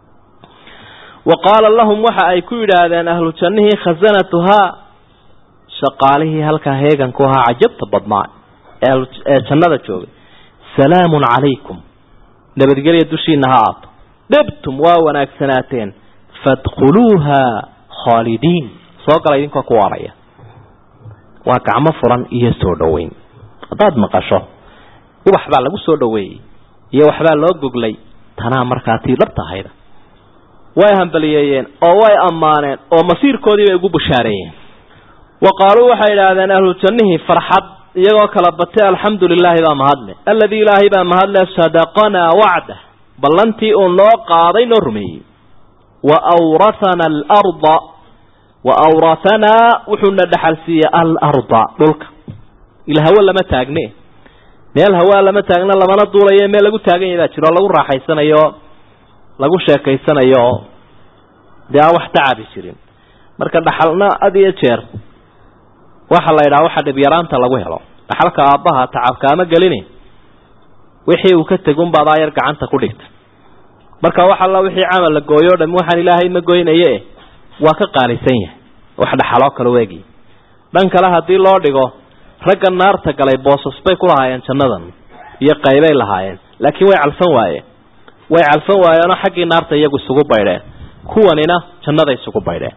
wa qaala lahum waxa ay ku yidhaahdeen ahlu jannihii khasanatuhaa shaqaalihii halkaa heeganku ahaa cajabta badnaa ee jannada joogay salaamun calaykum nabadgelya dushiina ha aato dhibtum waa wanaagsanaateen fadkhuluuha khaalidiin soo gala idinkoo ku waaraya waa gacmo furan iyo soo dhoweyn haddaad maqasho ubax baa lagu soo dhoweeyey iyo waxbaa loo goglay tanaa markaa tii dhabtahayda way hambaliyeeyeen oo way ammaaneen oo masiirkoodii bay ugu bushaareeyeen wa qaaluu waxay idhaahdeen ahlu jannihii farxad iyagoo kala batay alxamdu lilaahi baa mahadle alladii ilaahay baa mahadle sadaqanaa wacdah ballantii uu noo qaaday noo rumeeyey wa awrathana alarda wa awrathanaa wuxuuna dhaxal siiyey alarda dhulka ila hawo lama taagne meel hawaa lama taagna lamana duulayo meel lagu taagan yahay baa jiro o lagu raaxaysanayo lagu sheekaysanayo dee aan wax tacabi jirin marka dhaxalna had iyo jeer waxa la yidhaha waxa dhibyaraanta lagu helo dhaxalka aabbaha tacabka ama gelini wixii uu ka tegun baad aayar gacanta ku dhigta marka wax alla wixii camal la gooyo o dham waxaan ilaahay ma goynaye waa ka qaalisan yahay wax dhaxaloo kale weegi dhan kale haddii loo dhigo ragga naarta galay boosas bay ku lahaayeen jannadan iyo qaybay lahaayeen laakiin way calfan waayeen way calfan waayeenoo xaggii naarta iyagu isugu baydheen kuwanina jannada isugu baydheen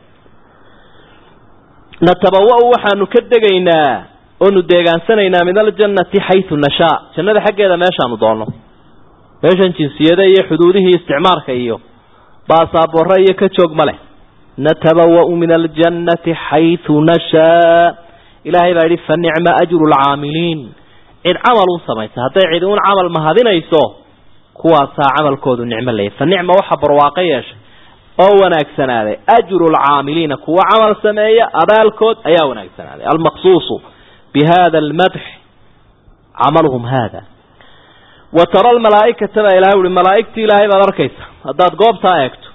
natabawa-u waxaanu ka degaynaa oonu deegaansanaynaa min aljannati xaysu nashaa jannada xaggeeda meeshaanu doonno meeshan jinsiyada iyo xuduudihii isticmaalka iyo baasaabore iyo ka joog ma leh natabawa-u min aljannati xaysu nashaa ilaahay baa yidhi fa nicma ajru lcaamiliin cid camal u samaysa hadday cid uun camal mahadinayso kuwaasaa camalkoodu nicmo leeyahy fa nicma waxa barwaaqo yeeshay oo wanaagsanaaday ajru lcaamiliina kuwa camal sameeya abaalkood ayaa wanaagsanaaday almaqsuusu bi hada almadx camaluhum hada wa tara almalaaikata baa ilahay uhi malaaigtii ilaahay baad arkaysa haddaad goobtaa eegto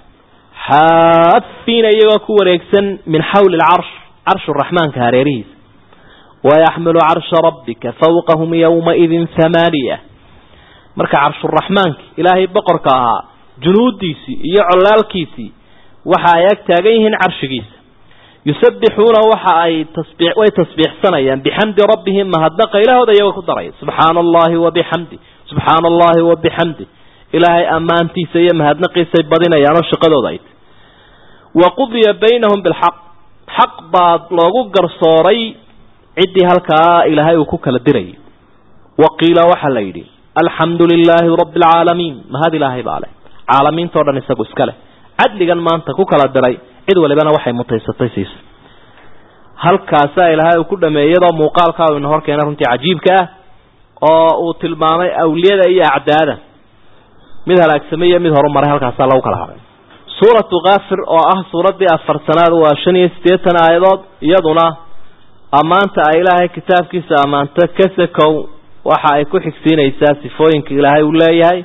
xaafiina iyagoo ku wareegsan min xawli lcarsh carshu raxmaanka hareerihiisa wayaxmilu carsha rabbika fawqahum yowmaidin hamaaniya marka carshuraxmaanki ilaahay boqorka ahaa junuudiisii iyo colaalkiisii waxa ay ag taagan yihiin carshigiisa yusabbixuuna waxa ay tasbii way tasbiixsanayaan bixamdi rabbihim mahadnaqa ilaahooda iyagoo ku daraya subxaana allahi wabixamdi subxaana allahi wabixamdi ilaahay ammaantiisa iyo mahadnaqiisay badinayaanoo shaqadooda ay tahy wa qudiya baynahum bilxaq xaq baa loogu garsooray ciddii halkaa ilaahay uu ku kala dirayay wa qiila waxaa la yidhi alxamdu lilaahi rabbi alcaalamiin mahad ilaahay baa leh caalamiintao dhan isagu iska leh cadligan maanta ku kala diray cid walibana waxay mutaysatay siisa halkaasaa ilaahay uu ku dhameeyey iyadoo muuqaalkaa uu ina hor keenay runtii cajiibka ah oo uu tilmaamay awliyada iyo acdaada mid halaagsamay iyo mid horumaray halkaasaa lagu kala haray suuratu kaafir oo ah suuraddii afarsanaad waa shan iyo siddeetan aayadood iyaduna ammaanta ay ilaahay kitaabkiisa ammaanto kasakow waxa ay ku xigsiinaysaa sifooyinka ilaahay uu leeyahay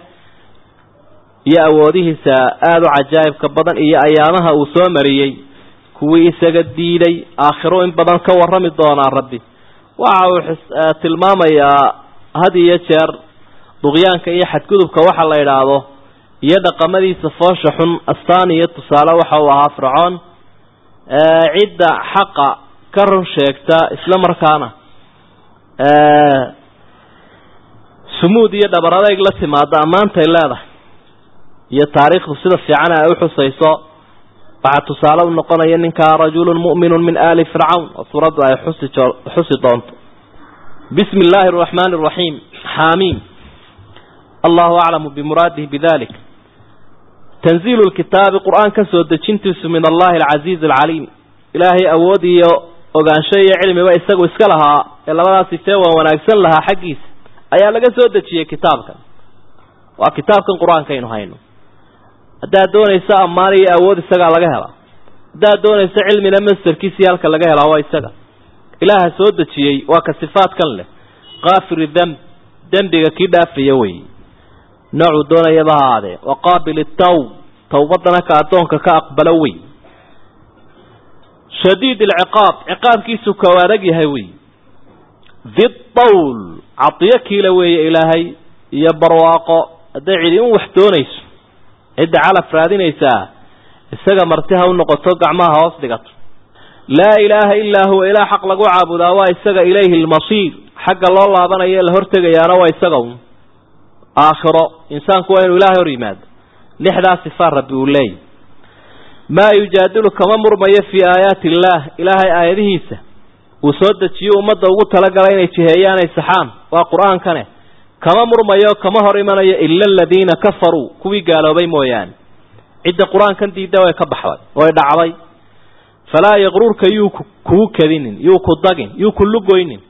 iyo awoodihiisa aada u cajaa'ibka badan iyo ayaamaha uu soo mariyey kuwii isaga diiday aakhiro in badan ka warrami doonaa rabbi waxa uu tilmaamayaa had iyo jeer duqyaanka iyo xadgudubka waxa la idhaahdo iyo dhaqamadiisa foosha xun astaan iyo tusaale waxa uu ahaa fircoon cidda xaqa ka run sheegta isla markaana sumuud iyo dhabar adeyg la timaada ammaantay leedahay iyo taariikhdu sida fiican ay u xusayso waxaa tusaale u noqonaya ninkaa rajulun mu'minun min aali fircawn oo suuraddu ay xusi xusi doonto bismi illaahi araxmaani araxiim xaamiim allahu aclamu bimuraadihi bidalik tanziilu lkitaabi qur-aan ka soo dejintiisu min allahi alcasiizi alcaliim ilaahay awood iyo ogaansho iyo cilmiba isagu iska lahaa ee labadaas sifee waa wanaagsan lahaa xaggiisa ayaa laga soo dejiyey kitaabkan waa kitaabkan qur-aankaynu hayno haddaad doonayso ammaan iyo awood isagaa laga helaa haddaad doonayso cilmina masterkiisii halka laga helaa waa isaga ilaaha soo dejiyey waa ka sifaadkan leh kaafiri demb dembiga kii dhaafaya wey noocuu doonayaba ha aadee wa qaabil itawb tawbadana ka addoonka ka aqbalo wey shadiid alciqaab ciqaabkiisu ka adag yahay wey didawl cadiyo kiila weeye ilaahay iyo barwaaqo hadday cidi in wax doonayso cidda calaf raadinaysaa isaga marti ha u noqoto gacmaha hoos dhigato laa ilaaha illaa huwa ilaa xaq lagu caabudaa waa isaga ilayhi almasiir xagga loo laabanayo la hortegayaana waa isaga un aakhiro insaanku waa inuu ilaahay hor yimaado lixdaa sifaa rabbi uu leeyahy maa yujaadilu kama murmayo fii aayaati illaah ilaahay aayadihiisa uu soo dejiyo ummadda ugu talagalay inay jiheeyaanay saxaan waa qur-aankane kama murmayo kama hor imanayo ila aladiina kafaruu kuwii gaaloobay mooyaane cidda qur-aankan diidda way ka baxday way dhacday falaa yaqruurka yuu kugu kadinin yuu ku dagin yuu ku lugoynin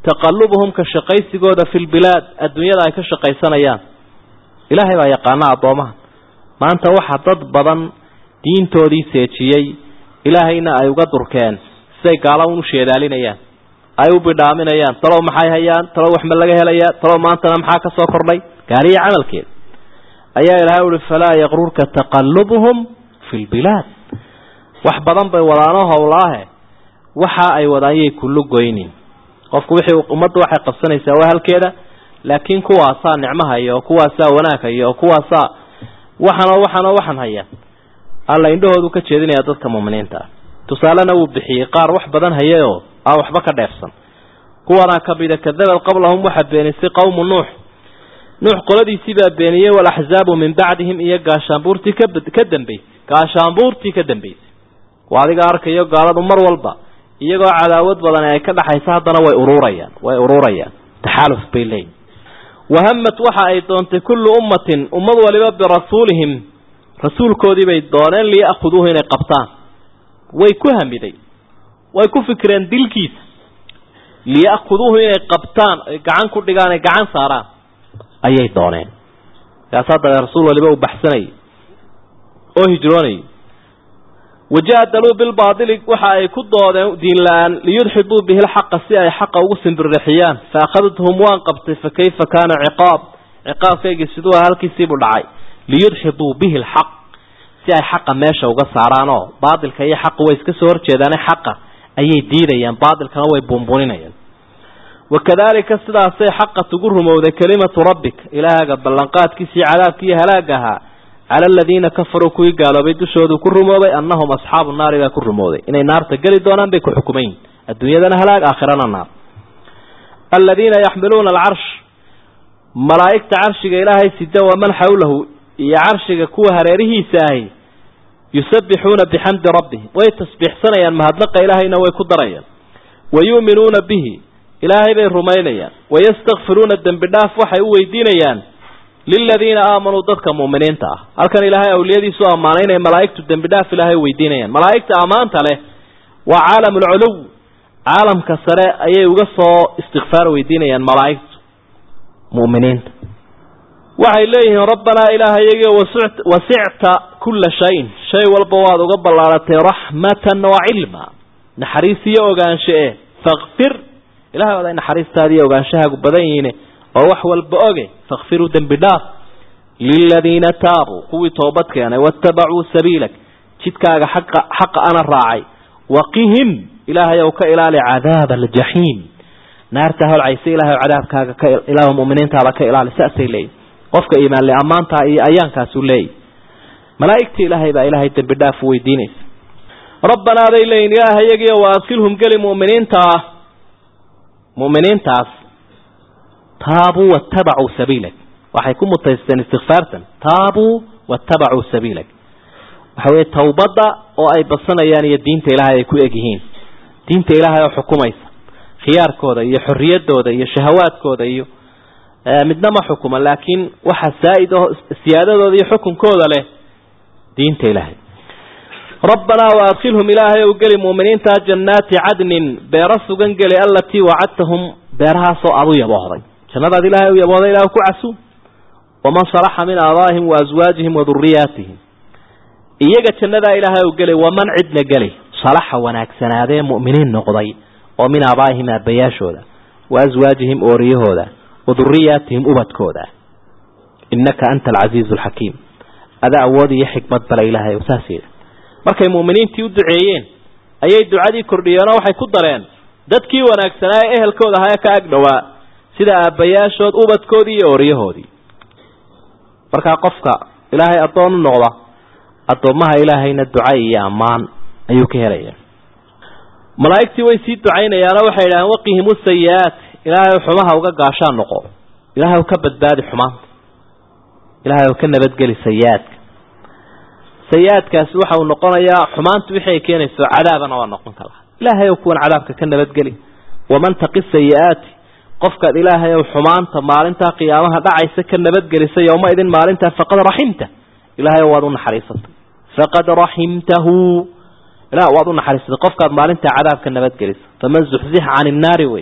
taqalubuhum ka shaqaysigooda fi lbilaad adduunyada ay ka shaqaysanayaan ilaahay baa yaqaana addoomaha maanta waxaa dad badan diintoodii seejiyey ilaahayna ay uga durkeen siday gaala un u sheedaalinayaan ay u bidhaaminayaan talow maxay hayaan talow waxma laga helayaa talow maantana maxaa ka soo kordhay gaaliya camalkeed ayaa ilahay uhi falaa yaqrurka taqalubuhum fi lbilaad wax badan bay wadaano howlaahe waxa ay wadaanyay kullu goynin qofku wixii ummadda waxay qabsanaysaa waa halkeeda laakiin kuwaasaa nicmaha iyo kuwaasaa wanaagha iyo kuwaasaa waxanoo waxanoo waxan haya alla indhahoodu ka jeedinaya dadka muuminiinta ah tusaalena wuu bixiyey qaar wax badan hayayoo aan waxba ka dheefsan kuwanaa kamida kadabad qablahum waxaa beenisay qowmu nuux nuux qoladiisii baa beeniyey walaxzaabu min bacdihim iyo gaashaanbuurtii ka dambaysay gaashaanbuurtii ka dambaysay waa adiga arkayo gaaladu mar walba iyagoo cadaawad badan ay ka dhaxaysa haddana way ururayaan way ururayaan taxaaluf bay leeyihin wahamat waxa ay doontay kullu ummatin ummad waliba birasuulihim rasuulkoodii bay dooneen liya'khuduuhu inay qabtaan way ku hamiday way ku fikireen dilkiisa liya'khuduuhu inay qabtaan ay gacan ku dhigaan ay gacan saaraan ayay dooneen kaasaa dabe rasuul waliba uu baxsanayay oo hijroonayay wajaadaluu bilbaadili waxa ay ku doodeen diin la-aan liyudxiduu bihi lxaqa si ay xaqa ugu simbirrixiyaan fa akhadthum waan qabtay fa kayfa kaana ciqaab ciqaabkaygii siduu ah halkiisiibuu dhacay liyudxiduu bihi lxaq si ay xaqa meesha uga saaraanoo baadilka iyo xaqa way iska soo horjeedaane xaqa ayay diidayaan baadilkana way buunbuninayaan wakadalika sidaasay xaqat ugu rumowday kelimatu rabbik ilaahaga ballanqaadkiisii cadaabkiiyo halaag ahaa cala aladiina kafaruu kuwii gaaloobay dushoodu ku rumoobay annahum asxaabu naari baa ku rumooday inay naarta geli doonaan bay ku xukumayn adduunyadana halaag aakhirana naar aladiina yaxmiluuna alcarsh malaa'igta carshiga ilaahay sida waman xawlahu iyo carshiga kuwa hareerihiisa ahi yusabbixuuna bixamdi rabbihim way tasbiixsanayaan mahadnaqa ilaahayna way ku darayaan wa yu'minuuna bihi ilaahay bay rumaynayaan wayastakfiruuna dembi dhaaf waxay u weydiinayaan liladiina aamanuu dadka muuminiinta ah halkan ilaahay awliyadiisu ammaanay inay malaa'igtu dembi dhaaf ilaahay weydiinayaan malaa'igta ammaanta leh waa caalam ulculuw caalamka sare ayay uga soo istikfaar weydiinayaan malaa'igtu mu'miniinta waxay leeyihiin rabbanaa ilaahayagio wasicta kulla shayin shay walba waad uga ballaaratay raxmatan wa cilma naxariis iyo ogaansho eh fakfir ilahay waad ay naxariistaadi iyo ogaanshahaagu badan yihiin oo wax walba oge fakfiruu dembi dhaaf liladiina taabuu kuwii toobad keenay waattabacuu sabiilak jidkaaga xaqa xaqa ana raacay waqihim ilaahay ow ka ilaali cadaaba aljaxiim naarta holcaysa ilahay ow cadaabkaaga ka ilaah muminiintaada ka ilaali saasay leeyihin qofka iimaanle ammaantaa iyo ayaankaasuu leeyahy malaa'igtii ilaahay baa ilaahay dembi dhaaf weydiinaysa rabbanaa bay leeyihin ilaahayagio wa adkilhum geli muminiinta ah mu'miniintaas taabuu waattabacuu sabiilak waxay ku mutaysteen istikfaartan taabuu waattabacuu sabiilak waxa weeye tawbadda oo ay badsanayaan iyo diinta ilaahay ay ku egyihiin diinta ilaahay oo xukumaysa khiyaarkooda iyo xorriyaddooda iyo shahawaadkooda iyo midna ma xukuma laakiin waxa saa'id oo siyaadadooda iyo xukunkooda leh diinta ilaahay rabbanaa waadkhilhum ilaahay ou geli muuminiinta jannaati cadnin beero sugan geli alatii wacadtahum beerahaasoo aad u yaboohday jannadaad ilaahay u yaboohday ilah ku casuum waman salaxa min aabaa'ihim wa aswaajihim wa duriyaatihim iyaga jannadaa ilaahay ou gelay waman cidna geli salaxa wanaagsanaadee mu'miniin noqday oo min aabaa'ihim aabbayaashooda wa aswaajihim ooriyahooda wa duriyaatihim ubadkooda innaka anta alcasiizu alxakiim ada awood iyo xikmad bale ilaahay saas markay mu'miniintii u duceeyeen ayay ducadii kordhiyeenoo waxay ku dareen dadkii wanaagsanaa ee ehelkooda ahaa ee ka ag dhowaa sida aabbayaashood ubadkoodii iyo ooryahoodii markaa qofka ilaahay addoon u noqda addoommaha ilaahayna duca iyo ammaan ayuu ka helaya malaa'igtii way sii ducaynayaanoo waxay idhaaheen waqihimu sayi-aat ilaahay xumaha uga gaashaan noqo ilaahay ka badbaadi xumaanta ilaahay ka nabadgeli sayi-aadka sayi-aadkaasi waxa uu noqonayaa xumaantu wixii ay keenayso cadaabana waa noqon kara ilaahay ow kuwan cadaabka ka nabadgeli waman taqi sayi-aati qofkaad ilaahay ow xumaanta maalintaa qiyaamaha dhacaysa ka nabadgelisa yowma idin maalintaa faqad raximta ilahay waad u naxariisatay faqad raximtahu ilah waad u naxariisatay qofkaad maalintaa cadaabka nabadgelisa faman zuxzixa cani innaari weeye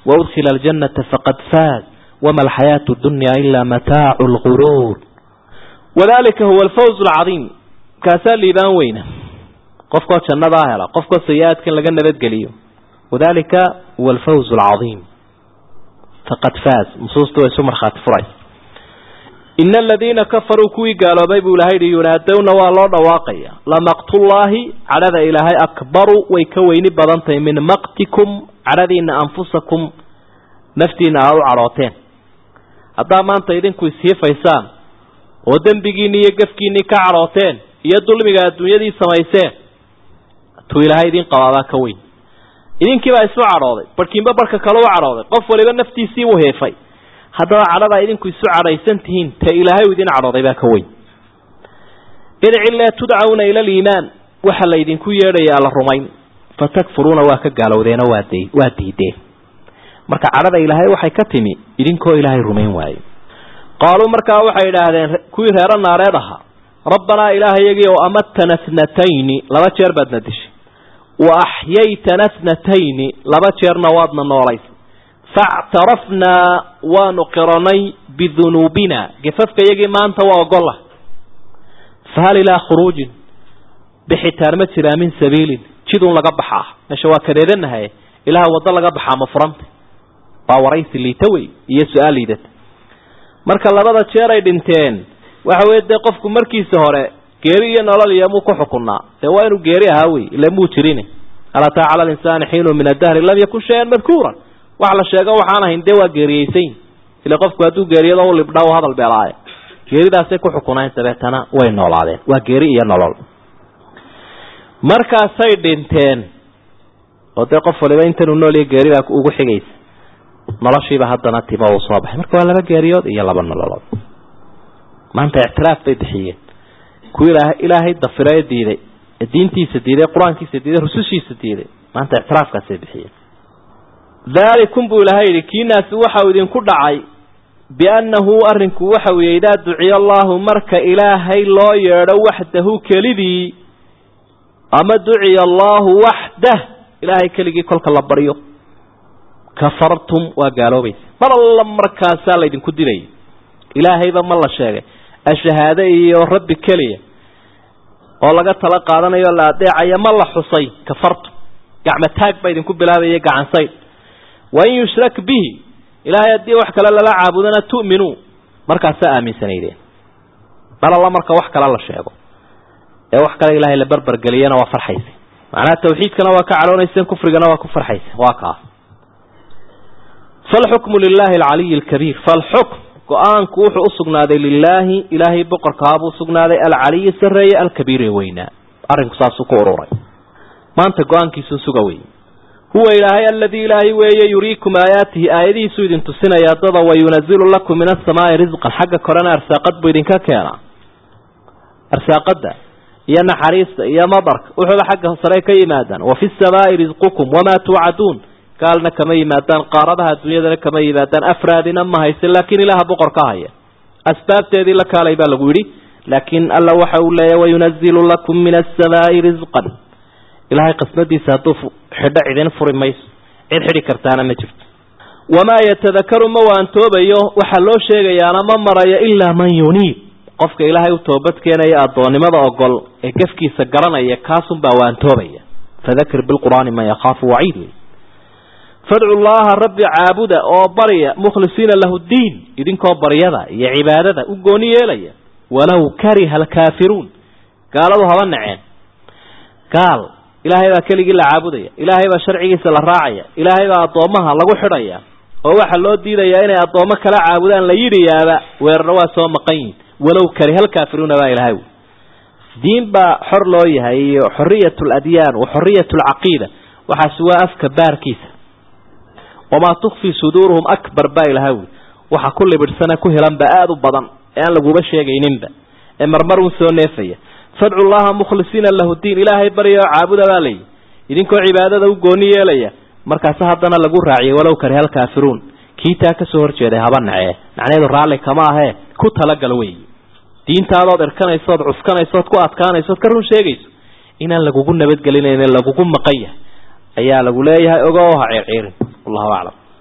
waudkhila aljannata faqad faaz wama alxayaatu dunya ilaa mataacu lguruur wadalika huwa alfawz alcadiim kaasaa liibaan weyna qofkoo jannadaa hela qofkoo sayi-aadkan laga nabadgeliyo wadalika huwa alfawz alcadiim faqad faaz nusuusta way isu markhaati furaysa ina aladiina kafaruu kuwii gaaloobay buu ilahay yihi yunaadowna waa loo dhawaaqaya lamaqtullaahi cadhada ilaahay akbaru way ka weyni badan tahay min maqtikum cadhadiina anfusakum naftiina aada u cadhooteen haddaa maanta idinku ishiifaysaan oo dembigiinni iyo gafkiinnii ka cadhooteen iyo dulmiga adduunyadii samayseen tuu ilaahay idin qabaabaa ka weyn idinkiibaa isu cadhooday barhkiinba barhka kale u cadhooday qof waliba naftiisii u heefay haddaba cadhadaa idinku isu cadhaysan tihiin ta ilaahay u idin cadhooday baa ka weyn idcilaa tudcawna ila aliimaan waxaa laydinku yeedhaya alla rumayn fatakfuruuna waa ka gaalowdeenoo waa d waa diideen marka cadhada ilaahay waxay ka timi idinkoo ilaahay rumayn waaye qaaluu markaa waxay idhaahdeen kuwii reero naareed ahaa rabbanaa ilaahayagii oo amatana tnatayni laba jeer baadna dishay wa axyaytana tnatayni laba jeerna waadna noolaysay factarafnaa waanu qiranay bidunuubina gafafka iyagii maanta waa ogolah fahal ilaa khuruujin bixitaan ma jiraa min sabiilin jidun laga baxaa meesha waa kadeedanahay ilaah waddo laga baxaa ma furanta waa waraysi liita wey iyo su-aal liidata marka labada jeer ay dhinteen waxa weye dee qofku markiisa hore geeri iyo nolol iyo muu ku xukunaa dee waa inuu geeri ahaa wey ila muu jirin alataa cala linsaani xiinu min adahri lam yakun shayan madkuuran wax la sheego waxaan ahayn dee waa geeriyeysayn ila qofku hadduu geeriyado u libdha u hadal beelaaye geeridaasay ku xukunayn dabeetana way noolaadeen waa geeri iyo nolol markaasay dhinteen oo dee qof waliba intanuu nool iyo geeri baa ugu xigaysa noloshiiba haddana timo uu soo baxay marka waa laba geeriyood iyo laba nololood maanta ictiraaf bay bixiyeen kuwii ilaahay dafirae diiday ee diintiisa diiday qur-aankiisa diiday rusushiisa diiday maanta ictiraafkaasay bixiyeen daalikum buu ilaahay yidhi kiinaasi waxau idinku dhacay biannahu arrinku waxa weeye idaa duciya allaahu marka ilaahay loo yeedho waxdahu kelidii ama duciya allaahu waxdah ilaahay keligii kolka la baryo kafartum waa gaaloobaysa mar alla markaasaa laydinku dilaya ilaahayba ma la sheegay ashahaade iyo rabbi keliya oo laga tala qaadanayo la adeecaya ma la xusay kafartum gacmo taag baa idinku bilaabaya gacansayd wain yushrak bihi ilaahay haddii wax kale lala caabudana tu'minuu markaasaa aaminsanaydeen mar alla marka wax kale la sheego ee wax kale ilaahay la barbergeliyana waa farxaysa macnaha tawxiidkana waa ka cadhoonayseen kufrigana waa ku farxaysa waa kaas falxukmu lilaahi alcaliyi alkabiir falxukm go-aanku wuxuu usugnaaday lilaahi ilaahay boqorkaabuu usugnaaday alcaliyi sareeye alkabiire weynaa arrinku saasuu ku ururay maanta go-aankiisuu suga wey huwa ilaahay aladii ilaahay weeye yuriikum aayaatihi aayadihiisuu idin tusinaya dada wayunazilu lakum min asamaai risqan xagga korena arsaaqad buu idinka keenaa arsaaqada iyo naxariista iyo madarka wuxuuba xagga sare ka yimaadaan wa fi samaai risqukum wamaa tuucaduun gaalna kama yimaadaan qaaradaha adduunyadana kama yimaadaan afraadina ma haysan laakiin ilaaha boqor ka haya asbaabteedii la kaalay baa lagu yidhi laakiin alla waxa uu leeyahy wayunazilu lakum min asamaai risqan ilaahay qasmadiisa hadduu xidho cidin furi mayso cid xidhi kartaana ma jirto wamaa yatadakaru ma waantoobayo waxaa loo sheegayaana ma marayo ilaa man yuniib qofka ilaahay u toobad keenaya addoonnimada ogol ee gafkiisa garanaya kaasunbaa waantoobaya fadakir bilqur'aani man yakhaafu waciid wey fadcu llaha rabbi caabuda oo barya mukhlisiina lahu diin idinkoo baryada iyo cibaadada u gooni yeelaya walow kariha alkaafiruun gaaladu haba naceen gaal ilaahay baa keligii la caabudaya ilaahay baa sharcigiisa la raacaya ilaahay baa addoommaha lagu xidhaya oo waxaa loo diidayaa inay addoommo kala caabudaan la yidhiyaaba weerarna waa soo maqan yihin walow kariha alkaafiruuna baa ilahay wy diin baa xor loo yahay iyo xoriyat ladyaan wa xoriyat alcaqiida waxaasi waa afka baarkiisa wamaa tukfii suduuruhum akbar baa ilahay wy waxa ku libidhsane ku hilanba aada u badan ee aan laguba sheegayninba ee marmar un soo neefaya fadcu llaha mukhlisiina lahu diin ilaahay barya oo caabuda baa layihi idinkoo cibaadada u gooni yeelaya markaase haddana lagu raaciyay walow kariha alkaafiruun kii taa kasoo horjeeday haba nacee macnaheedu raalli kama ahee ku talagal wey diintaadood irkanaysood cuskanaysood ku adkaanaysood ka run sheegayso inaan lagugu nabadgelinayn lagugu maqan yahay ayaa lagu leeyahay ogo ha ciirciirin wallahu aclam